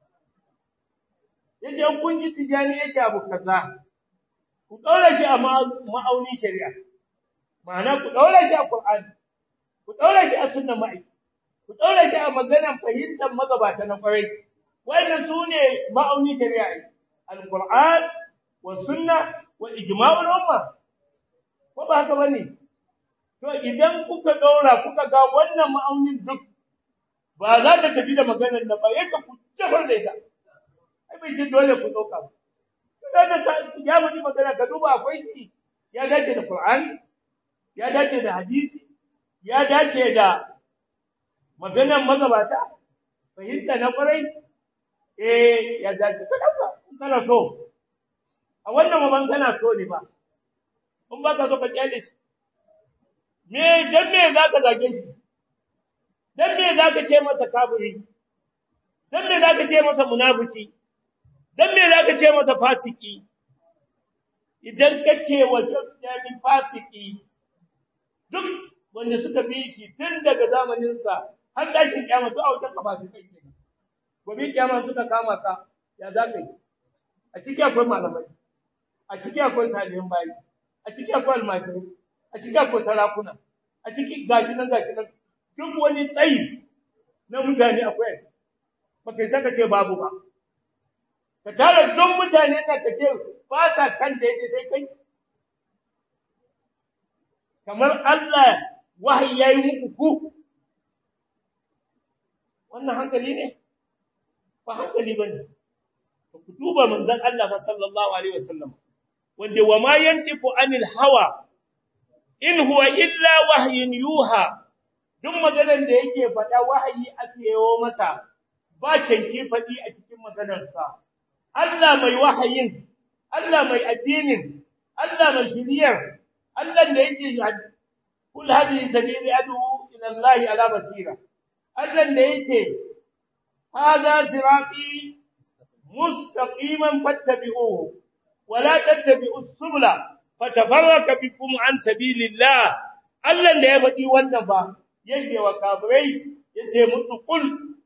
[SPEAKER 1] yace kun ji tijani yace abu kaza ku daura shi a ma'auni shari'a ma'ana ku daura shi a Qur'ani ku daura shi a sunnar mai ku daura shi a maganar fahimtar magabata na kwarai wannan sune ma'auni shari'a al-Qur'an wa sunna wa ijma'ul umma ko ba haka bane to idan kuka daura kuka ga wannan ma'aunin duk ba za ta tafi da maganar da ba yake ku jafar da ita ai bai ce dole ku dauka ba kada ka ya muni magana ka duba akwai shi ya dace da Qur'ani ya dace da hadisi ya dace da maganar magabata fahimta na kwarai eh ya dace ka dauka kana so a wannan maban kana so ne ba in ba ka so ka kyale shi me dan me zaka zage shi dan me zaka ce masa kafiri dan me zaka ce masa munafiki dan me zaka ce masa fasiki idan ka ce wa jami fasiki duk wanda suka bi shi tun daga zamanin sa har tashin kiyama to a wajen ka fasikai kenan gobe kiyama suka kama ka ya zaka yi a ciki akwai malamai a ciki akwai salihin bayi a ciki akwai almajirai a ciki akwai sarakuna a ciki gashi nan gashi nan duk wani tsayi na mutane akwai a ciki ba kai saka ce babu ba ka tara don mutane da ka ce ba sa kan da yake sai kai kamar Allah wahayi yayi muku ku wannan hankali ne ba hankali bane ku duba manzon Allah sallallahu alaihi wasallam wanda wa ma yantiqu anil hawa in huwa illa wahyin yuha duk maganar da yake faɗa wahayi ake yawo masa ba canki faɗi a cikin maganarsa Allah mai wahayin Allah mai addinin Allah mai shiriyar Allah da yake kul hadhihi sabili adu ila Allah ala basira Allah da yake hada sirati mustaqiman fattabi'uhu ولا تتبعوا السبل فتفرق بكم عن سبيل الله Allah da ya faɗi wannan ba yace wa kafirai yace musu kul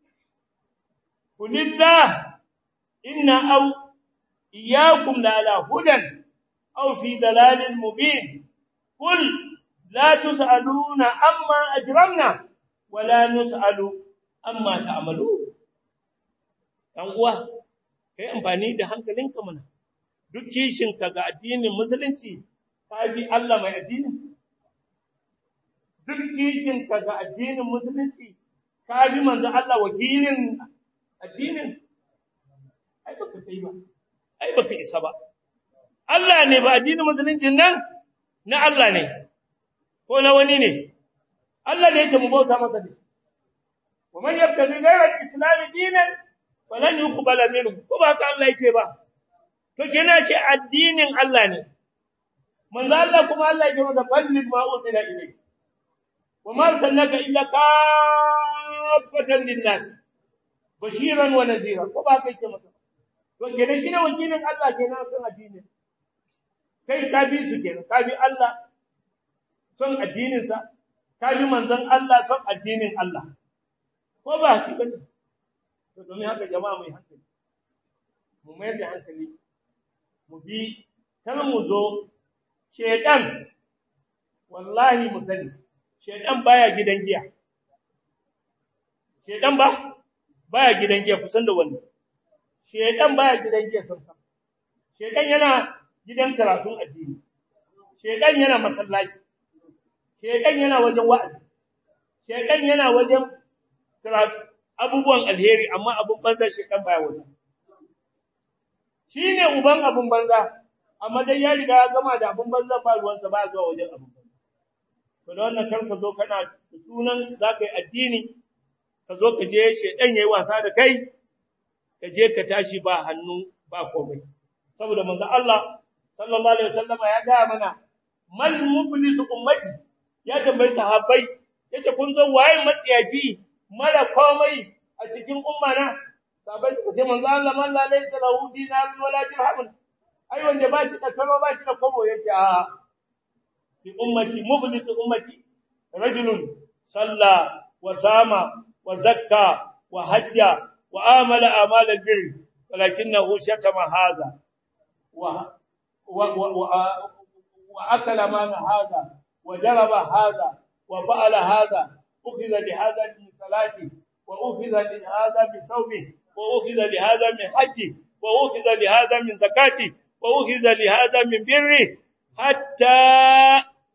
[SPEAKER 1] kulillah inna aw iyyakum la ala hudan aw fi dalalin mubin kul la tusaluna amma ajramna wala nusalu amma ta'malu dan uwa kai amfani da hankalinka mana duk kishinka ga addinin musulunci ka bi Allah mai addinin duk kishinka ga addinin musulunci ka bi manzo Allah wakilin addinin ai baka kai ba ai baka isa ba Allah ne ba addinin musulunci nan na Allah ne ko na wani ne Allah ne yake mu bauta masa da wa man yabtaghi ghayra al-islam dinan falan yuqbala minhu ko ba ka Allah yake ba to kina shi addinin Allah ne manzo Allah kuma Allah ya masa ballig ma uzila ilayk wa ma arsalnaka illa kaffatan linnas bashiran wa nadhira ko ba kai ce masa to kina shi ne wakilin Allah kenan kan addinin kai ka bi su kenan ka bi Allah son addinin sa ka bi manzon Allah son addinin Allah ko ba shi bane to domin haka jama'a mu yi hankali mu mayar da hankali mu bi kar mu zo shedan wallahi mu sani shedan baya gidan giya shedan ba baya gidan giya kusan da wannan shedan baya gidan giya san san shedan yana gidan karatun addini shedan yana masallaci shedan yana wajen wa'azi shedan yana wajen karatu abubuwan alheri amma abun banza shedan baya wajen shi ne uban abin banza amma dai ya riga ya gama da abin banza ba ruwansa ba zuwa wajen abin banza to da wannan kar ka zo kana da sunan za ka yi addini ka zo ka je shedan yayi wasa da kai ka je ka tashi ba hannu ba komai saboda manzo Allah sallallahu alaihi wasallama ya ga mana man muflisu ummati ya tambayi sahabbai yace kun zo waye matsiyaci mara komai a cikin umma na sahabbai suka ce manzo Allah man la laysa lahu dinarun wala dirhamun ai wanda ba shi da karo ba shi da kobo yace a fi ummati muflisu ummati rajulun salla wa sama wa zakka wa hajja wa amala amal albir walakinahu shatama hadha wa وأكل مال هذا وجرب هذا وفعل هذا أخذ لهذا من صلاته وأخذ لهذا من صومه وأخذ لهذا من حجه وأخذ لهذا من زكاته وأخذ لهذا من بره حتى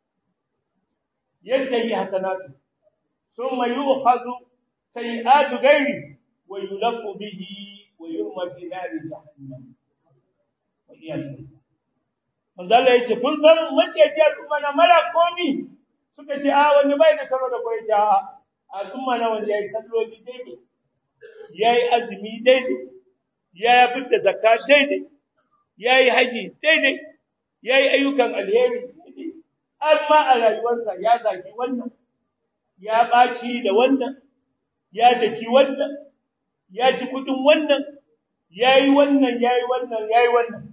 [SPEAKER 1] yantahi hasanatu thumma yu'khadhu sayi'atu ghairi wa yulaffu bihi wa yurma fi nari jahannam wa iyyasu manzo Allah yace kun san wanda yake al'umma na mara komi suka ce a wani bai da karo da koyi ta al'umma na wanda yayi salloli daidai yayi azumi daidai ya fitta zakka daidai yayi haji daidai yayi ayyukan alheri amma a rayuwarsa ya zaki wannan ya baci da wannan ya daki wannan ya ci kudin wannan yayi wannan yayi wannan yayi wannan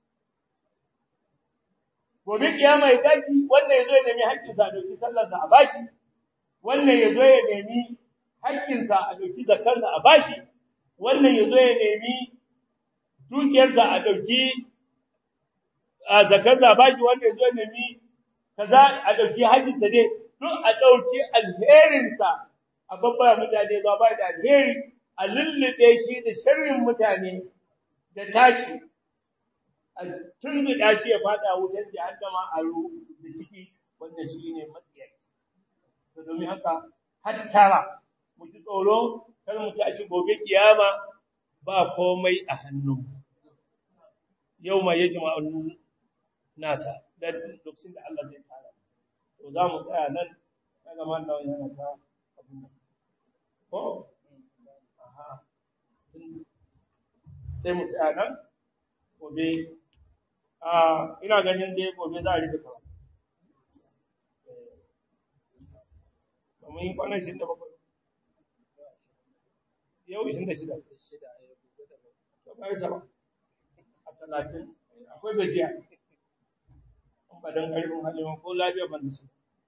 [SPEAKER 1] gobe kiyama ya daki wannan yazo ya nemi haƙƙinsa a dauki sallarsa a bashi wannan yazo ya nemi haƙƙinsa a dauki zakkansa a bashi wannan yazo ya nemi dukiyarsa a dauki a zakkansa a bashi wannan yazo ya nemi kaza a dauki haƙƙinsa ne duk a dauki alherinsa a babba mutane zuwa ba da alheri a lullube shi da sharrin mutane da tashi tun da shi ya fada wutar jahannama a da ciki wanda shi ne matsiyaci to domin haka hattara mu ji tsoro kar mu tashi gobe kiyama ba komai a hannun yau ma yajma'un nasa da lokacin da Allah zai tara to za mu tsaya nan daga mallan yana ta abin ko aha sai mu tsaya nan gobe a ina ganin dai gobe za a rike kawo mun yi kwanan shi da bakwai yau ishirin da shida to bai sama a talatin akwai gajiya in ba don ƙarfin halin ko lafiya ban da su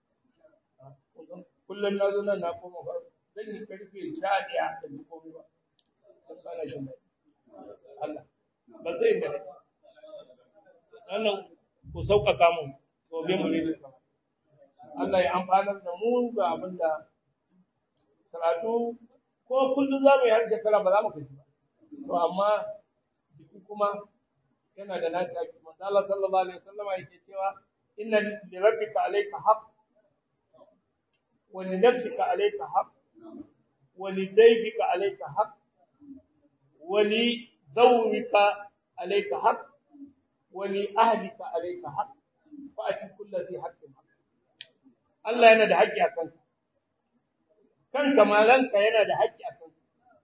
[SPEAKER 1] kullum na zo nan na koma ba zan yi karfe sha ɗaya da ji komai ba don kana jin Allah ba zai da wannan ku sauƙaƙa mu gobe mu ne Allah ya amfanar da mu ga abin da karatu ko kullum za mu yi har shekara ba za mu kashi ba to amma jiki kuma yana da nashi haƙi manzo Allah sallallahu alaihi wasallam yake cewa inna li rabbika alayka haqq wa li nafsika alayka haqq wa li daybika alayka haqq wa li zawrika alayka haqq wa li ahlika alayka haqq fa ati kulli dhi haqqin haqq Allah yana da haƙƙi a kanka kanka malanka yana da haƙƙi a kanka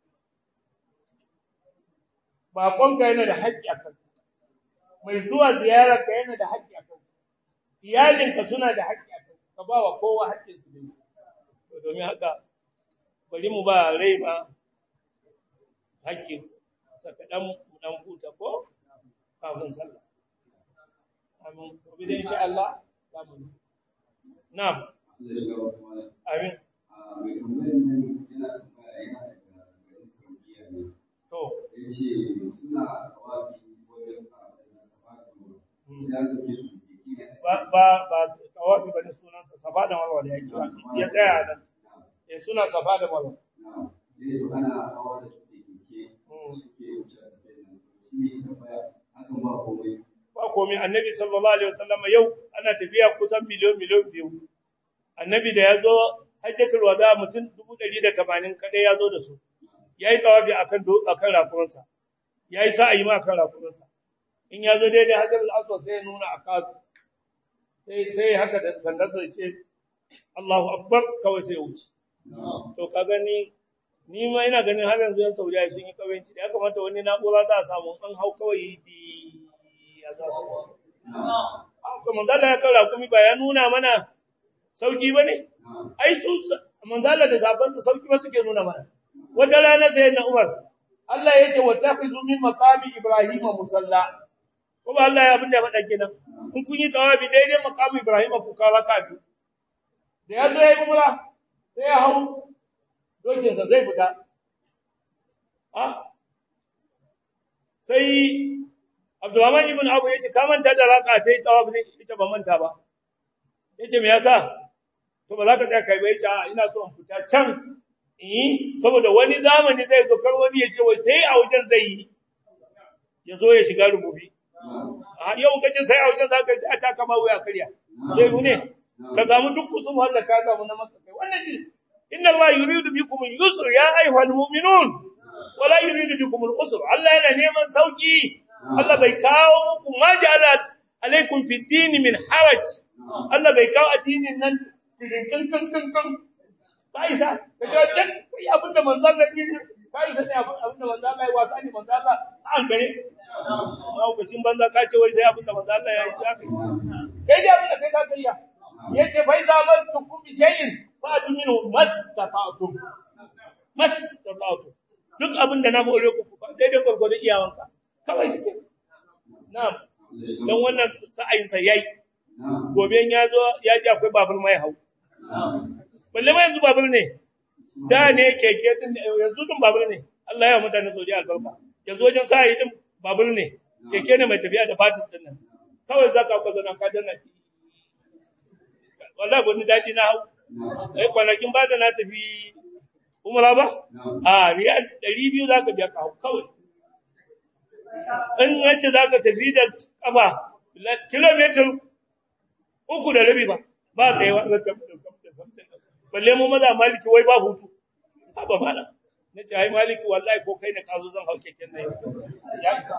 [SPEAKER 1] baƙonka yana da haƙƙi a kanka mai zuwa ziyararka yana da haƙƙi a kanka iyalinka suna da haƙƙi a kanka ka ba wa kowa haƙƙin su ne domin haka bari mu ba rai ma haƙƙi saka dan dan huta ko kafin sallah amin gobe da insha Allah za mu na'am amin to
[SPEAKER 3] yace suna tawafi wajen sai aka ke su
[SPEAKER 1] ba ba ba tawafi bane sunan sa safa da marwa da yake ya tsaya nan eh suna safa da marwa
[SPEAKER 3] eh to ana hawa da su keke suke wuce da nan shi ne tambaya hakan ba komai
[SPEAKER 1] ba komai annabi sallallahu alaihi wasallam yau ana tafiya kusan miliyon miliyon biyu annabi da yazo hajjatul wada mutum 180 kadai yazo da su yayi tawafi akan akan rakuransa yayi sa'ayi ma akan rakuransa in yazo daidai hajjatul aswad sai ya nuna aka sai sai haka da sandarsa ce Allahu akbar kawai sai wuce to ka gani ni ma ina ganin har yanzu yan Saudiya sun yi kawanci da ya kamata wani na'ura za a samu an hau kawai di ya za su haka manzala ya kara kuma ba ya nuna mana sauki bane ai su manzala da sabansa sauki ba suke nuna mana wata rana sai na Umar Allah ya ce wattakhidhu min maqami Ibrahim musalla ko ba Allah ya abin da faɗa kenan in kun yi tawabi daidai maqami Ibrahim ku kawo ka biyu da ya zo ya yi umra sai ya hau dokinsa zai fita ah sai Abdurrahman ibn Abu yace ka manta da raka ta yi tawaf ne ita ba manta ba yace me yasa to ba za ka tsaya kai ba yace a ina so in fita can eh saboda wani zamani zai zo kar wani yace wai sai a wajen zai yi ya zo ya shiga rububi a yau kace sai a wajen za ka ji a ta kama wuya karya zai ne ka samu duk kusum har da ka samu na maka kai wannan shi inna Allah yuridu bikum al-yusr ya ayyuhal mu'minun wa la yuridu bikum al-usr Allah yana neman sauki Allah bai kawo muku ma ja'ala alaikum fi din min haraj Allah bai kawo addinin nan cikin kan kan kan kan kaisa kaga duk kai abin da manzon Allah yi kaisa ne abin da manzon Allah ya wasa ne manzon Allah sa'an gare lokacin banza ka ce wai sai abin da manzon Allah ya yi zaka kai dai abin da kai ka kai ya yace fa iza amantukum bi shay'in fa minhu mastata'tum mastata'tum duk abin da na hore ku ba daidai gurgurda iyawanka kawai shi ke na'am dan wannan sa'ayin sa yayi gobe ya zo ya ji akwai babur mai hau balle ma yanzu babur ne da ne keke din yanzu din babur ne Allah ya mutane Saudi albarka yanzu wajen sa'ayi din babur ne keke ne mai tafiya da batin din nan kawai zaka ka zo nan ka danna wallahi wani daɗi na hau ai kwanakin ba da na tafi umra ba a riyal 200 zaka biya ka hau kawai in yace zaka tafi da kafa kilometer uku da rabi ba ba tsayewa balle mu maza maliki wai ba hutu haba mala nace ai maliki wallahi ko kai ne ka zo zan hau keken nan ya ka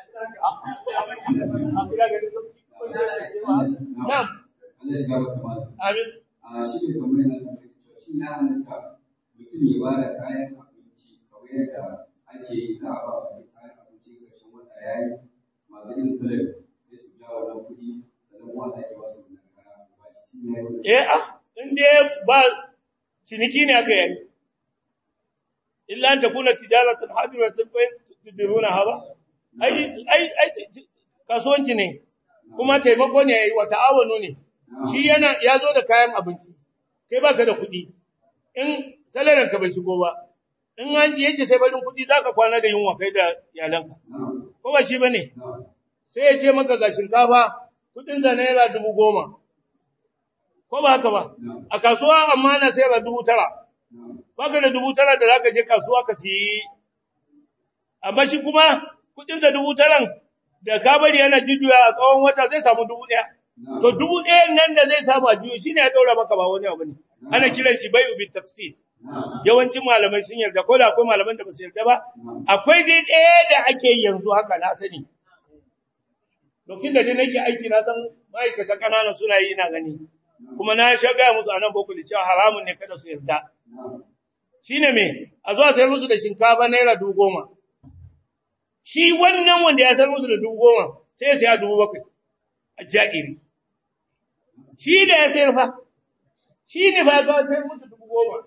[SPEAKER 1] na'am
[SPEAKER 3] Allah shi gaba kamar.
[SPEAKER 1] amin
[SPEAKER 3] A shi ne kamar yana tambayar cewa shi ya halatta mutum ya ba da kayan abinci kamar yadda ake yi za a ba mutum kayan abinci ƙarshen wata ya yi masu yin salari sai su biya wannan kuɗi sannan kuma sake ba su wannan kaya ba shi ne wannan.
[SPEAKER 1] eh ah in dai ba ciniki ne aka yi illa an takuna tijaratan hadiratan fa tudiruna haba ai ai ai kasuwanci ne kuma taimako ne yayi wa ta'awunu ne shi yana ya zo da kayan abinci kai baka da kuɗi in salarin ka bai shigo ba in an yace sai barin kuɗi zaka kwana da yunwa kai da iyalanka
[SPEAKER 3] Na'am,
[SPEAKER 1] ko ba shi bane
[SPEAKER 3] na'am,
[SPEAKER 1] sai ya ce maka ga shinkafa kuɗin sa naira dubu goma ko ba haka ba
[SPEAKER 3] na'am,
[SPEAKER 1] a kasuwa amma na sayar da dubu tara
[SPEAKER 3] na'am,
[SPEAKER 1] baka da dubu tara da zaka je kasuwa ka siyi amma shi kuma kuɗin sa dubu taran da ka bari yana jujjuya a tsawon wata zai samu dubu ɗaya
[SPEAKER 3] na'am.
[SPEAKER 1] To dubu ɗayan nan da zai samu a juyo shine ya ɗaura maka ba wani abu ne. Ana kiran shi bai ubi tafsir.
[SPEAKER 3] Na'am,
[SPEAKER 1] Yawancin malamai sun yarda ko da akwai malaman da ba su yarda ba.
[SPEAKER 3] na'am,
[SPEAKER 1] Akwai dai ɗaya da ake yi yanzu haka na sani. Lokacin da dai nake aiki na san ma'aikata ƙanana suna yi na gani. Kuma na sha gaya musu a nan boko da cewa haramun ne kada su yarda.
[SPEAKER 3] na'am,
[SPEAKER 1] Shine me? A zuwa sayar musu da shinkafa naira dubu goma. Shi wannan wanda ya sayar musu da dubu goma sai ya saya dubu bakwai. A ja'iri. shi da ya sayar fa shi ne fa ga sayar musu dubu goma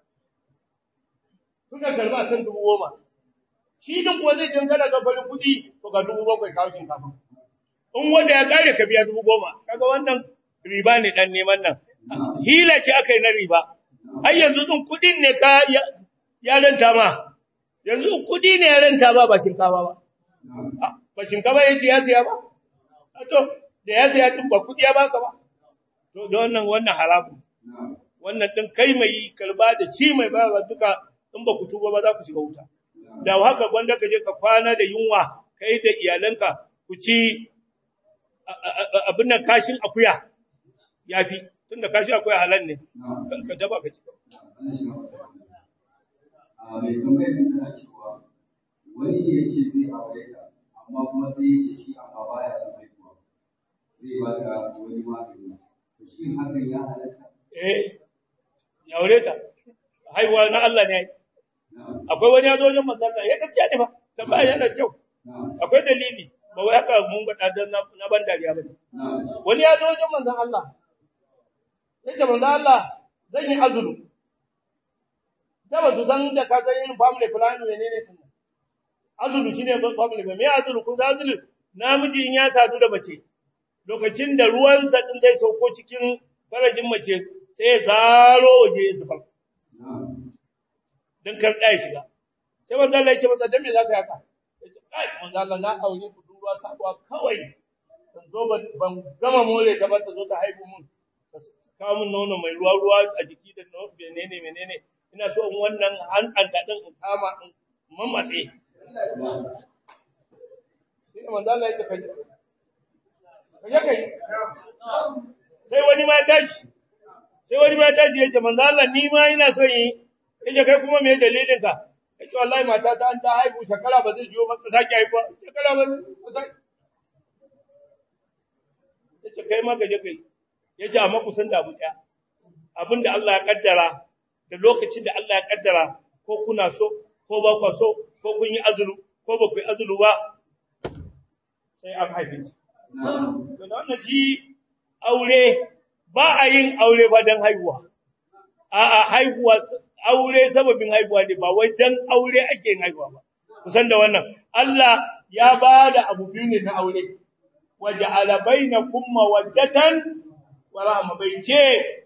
[SPEAKER 1] suka karba kan dubu goma shi din kuwa zai cancana ka farin kuɗi to ga dubu bakwai kawo shinkafa in wanda ya kare ka biya dubu goma kaga wannan riba ne dan neman nan hila ce aka yi na riba ai yanzu din kuɗin ne ka ya, ya ranta ma yanzu kuɗi ne ya ranta ba ba shinkafa ba
[SPEAKER 3] na'am,
[SPEAKER 1] Ah, ba shinkafa ya ce ya siya ba Ah, to da ya siya din ba kuɗi ya baka ba to da wannan wannan haramun
[SPEAKER 3] na'am,
[SPEAKER 1] wannan din kai mai kalba da ci mai bayarwa duka in ba ku tuba ba za ku shiga wuta da haka gwanda ka je ka kwana da yunwa kai da iyalanka ku ci a- a- a- abin nan kashin akuya yafi tunda kashin akuya halal ne
[SPEAKER 3] na'am.
[SPEAKER 1] ka daba ka ci
[SPEAKER 3] Allah shi gaba kamar. A mai tambayar nan tana cewa wani ne ya ce zai aure ta amma kuma sai ya ce shi amma baya son haihuwa zai ba ta wani magani to shi hakan ya halatta
[SPEAKER 1] eh ya aure ta haihuwa na Allah ne
[SPEAKER 3] na'am
[SPEAKER 1] akwai wani ya zo wajen manzon Allah ya gaskiya ne ba tambaya yana da kyau
[SPEAKER 3] na'am
[SPEAKER 1] akwai dalili ba wai haka mun faɗa dan na na ban dariya bane
[SPEAKER 3] na'am
[SPEAKER 1] wani ya zo wajen manzon Allah yace manzon Allah zan yi azulu da ba su san da ka san irin family plan menene din nan azulu shine family plan me azulu kun san azulu namiji in ya sadu da mace lokacin da ruwan sa din zai sauko cikin farajin mace sai ya zaro waje ya zubar
[SPEAKER 3] na'am
[SPEAKER 1] dan kar da ya shiga sai manzo Allah ya ce masa dan me zaka yi haka yace kai manzo Allah na aure ku duruwa sabuwa kawai dan zo ban ban gama more ta ba ta zo ta haihu mun ta kawo mun nono mai ruwa ruwa a jiki da nono menene menene ina so in wannan hantsanta din in kama in mamatse sai manzo Allah ya ce kai kaje kai sai wani ma tashi sai wani ma tashi yace manzo Allah ni ma ina son yi yace kai kuma me dalilin ka yace wallahi mata ta an ta haihu shekara ba zai jiyo ba ta sake haihuwa shekara ba zai yace kai ma gaje kai yace amma ku san da abu daya abinda Allah ya kaddara da lokacin da Allah ya kaddara ko kuna so ko ba ku so ko kun yi azulu ko ba ku yi azulu ba sai an haife shi to da wannan shi aure ba a yin aure ba dan haihuwa a'a haihuwa aure sababin haihuwa ne ba wai dan aure ake yin haihuwa ba kusan da wannan Allah ya bada abu biyu ne na aure waja'ala bainakum mawaddatan wa rahma bai ce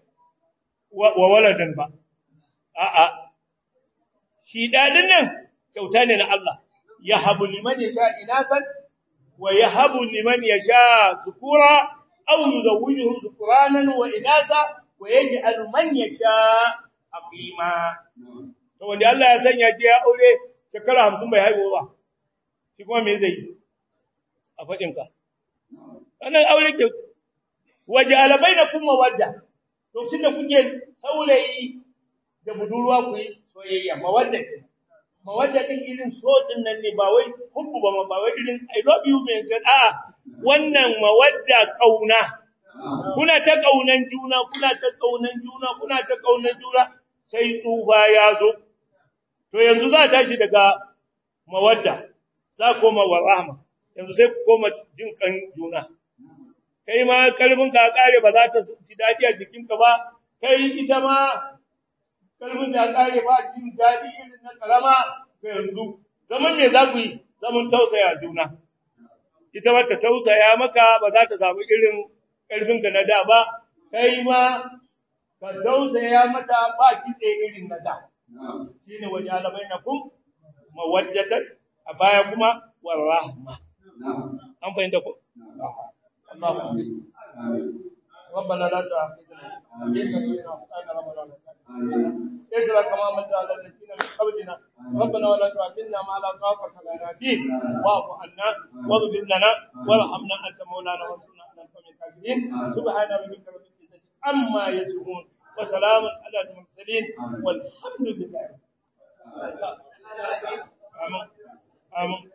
[SPEAKER 1] wa waladan ba a'a shi dadin nan kyauta ne na Allah yahabu liman yasha inasan wa yahabu liman yasha dhukura aw yuzawwijuhum dhukuranan wa inasa wa yaj'alu man yasha aqima to wanda Allah ya sanya ce ya aure shekara 50 bai haihu ba shi kuma me zai yi a fadin ka wannan aure ke waja'ala bainakum mawadda to da kuke saurayi da budurwa ku yi soyayya mawadda mawadda din irin so din nan ne ba wai hubbu ba ba wai irin i love you me ga a wannan mawadda kauna kuna ta kaunan juna kuna ta kaunan juna kuna ta kaunan juna sai tsufa ya zo to yanzu za ta shi daga mawadda za koma wa rahma yanzu sai ku koma jin kan juna kai ma kalbin ka kare ba za ta ji dadi a jikinka ba kai ita ma kalbin da kare ba jin dadi irin na karama ga yanzu zaman me za ku yi zaman tausaya juna ita ma ta tausaya maka ba za ta samu irin karfin ka na da ba kai ma ka tausaya mata ba kitse irin na da shine wajala bainakum mawaddatan a baya kuma warahma an fahimta ko Allah ربنا لا تؤاخذنا إن نسينا وأخطأنا ربنا لا اسرع كما مت على الذين من قبلنا ربنا ولا تؤاخذنا ما لا طاقة لنا به واعف عنا واغفر لنا وارحمنا أنت مولانا وانصرنا على القوم الكافرين سبحان ربك رب العزة عما يصفون وسلام على المرسلين والحمد لله آمين آمين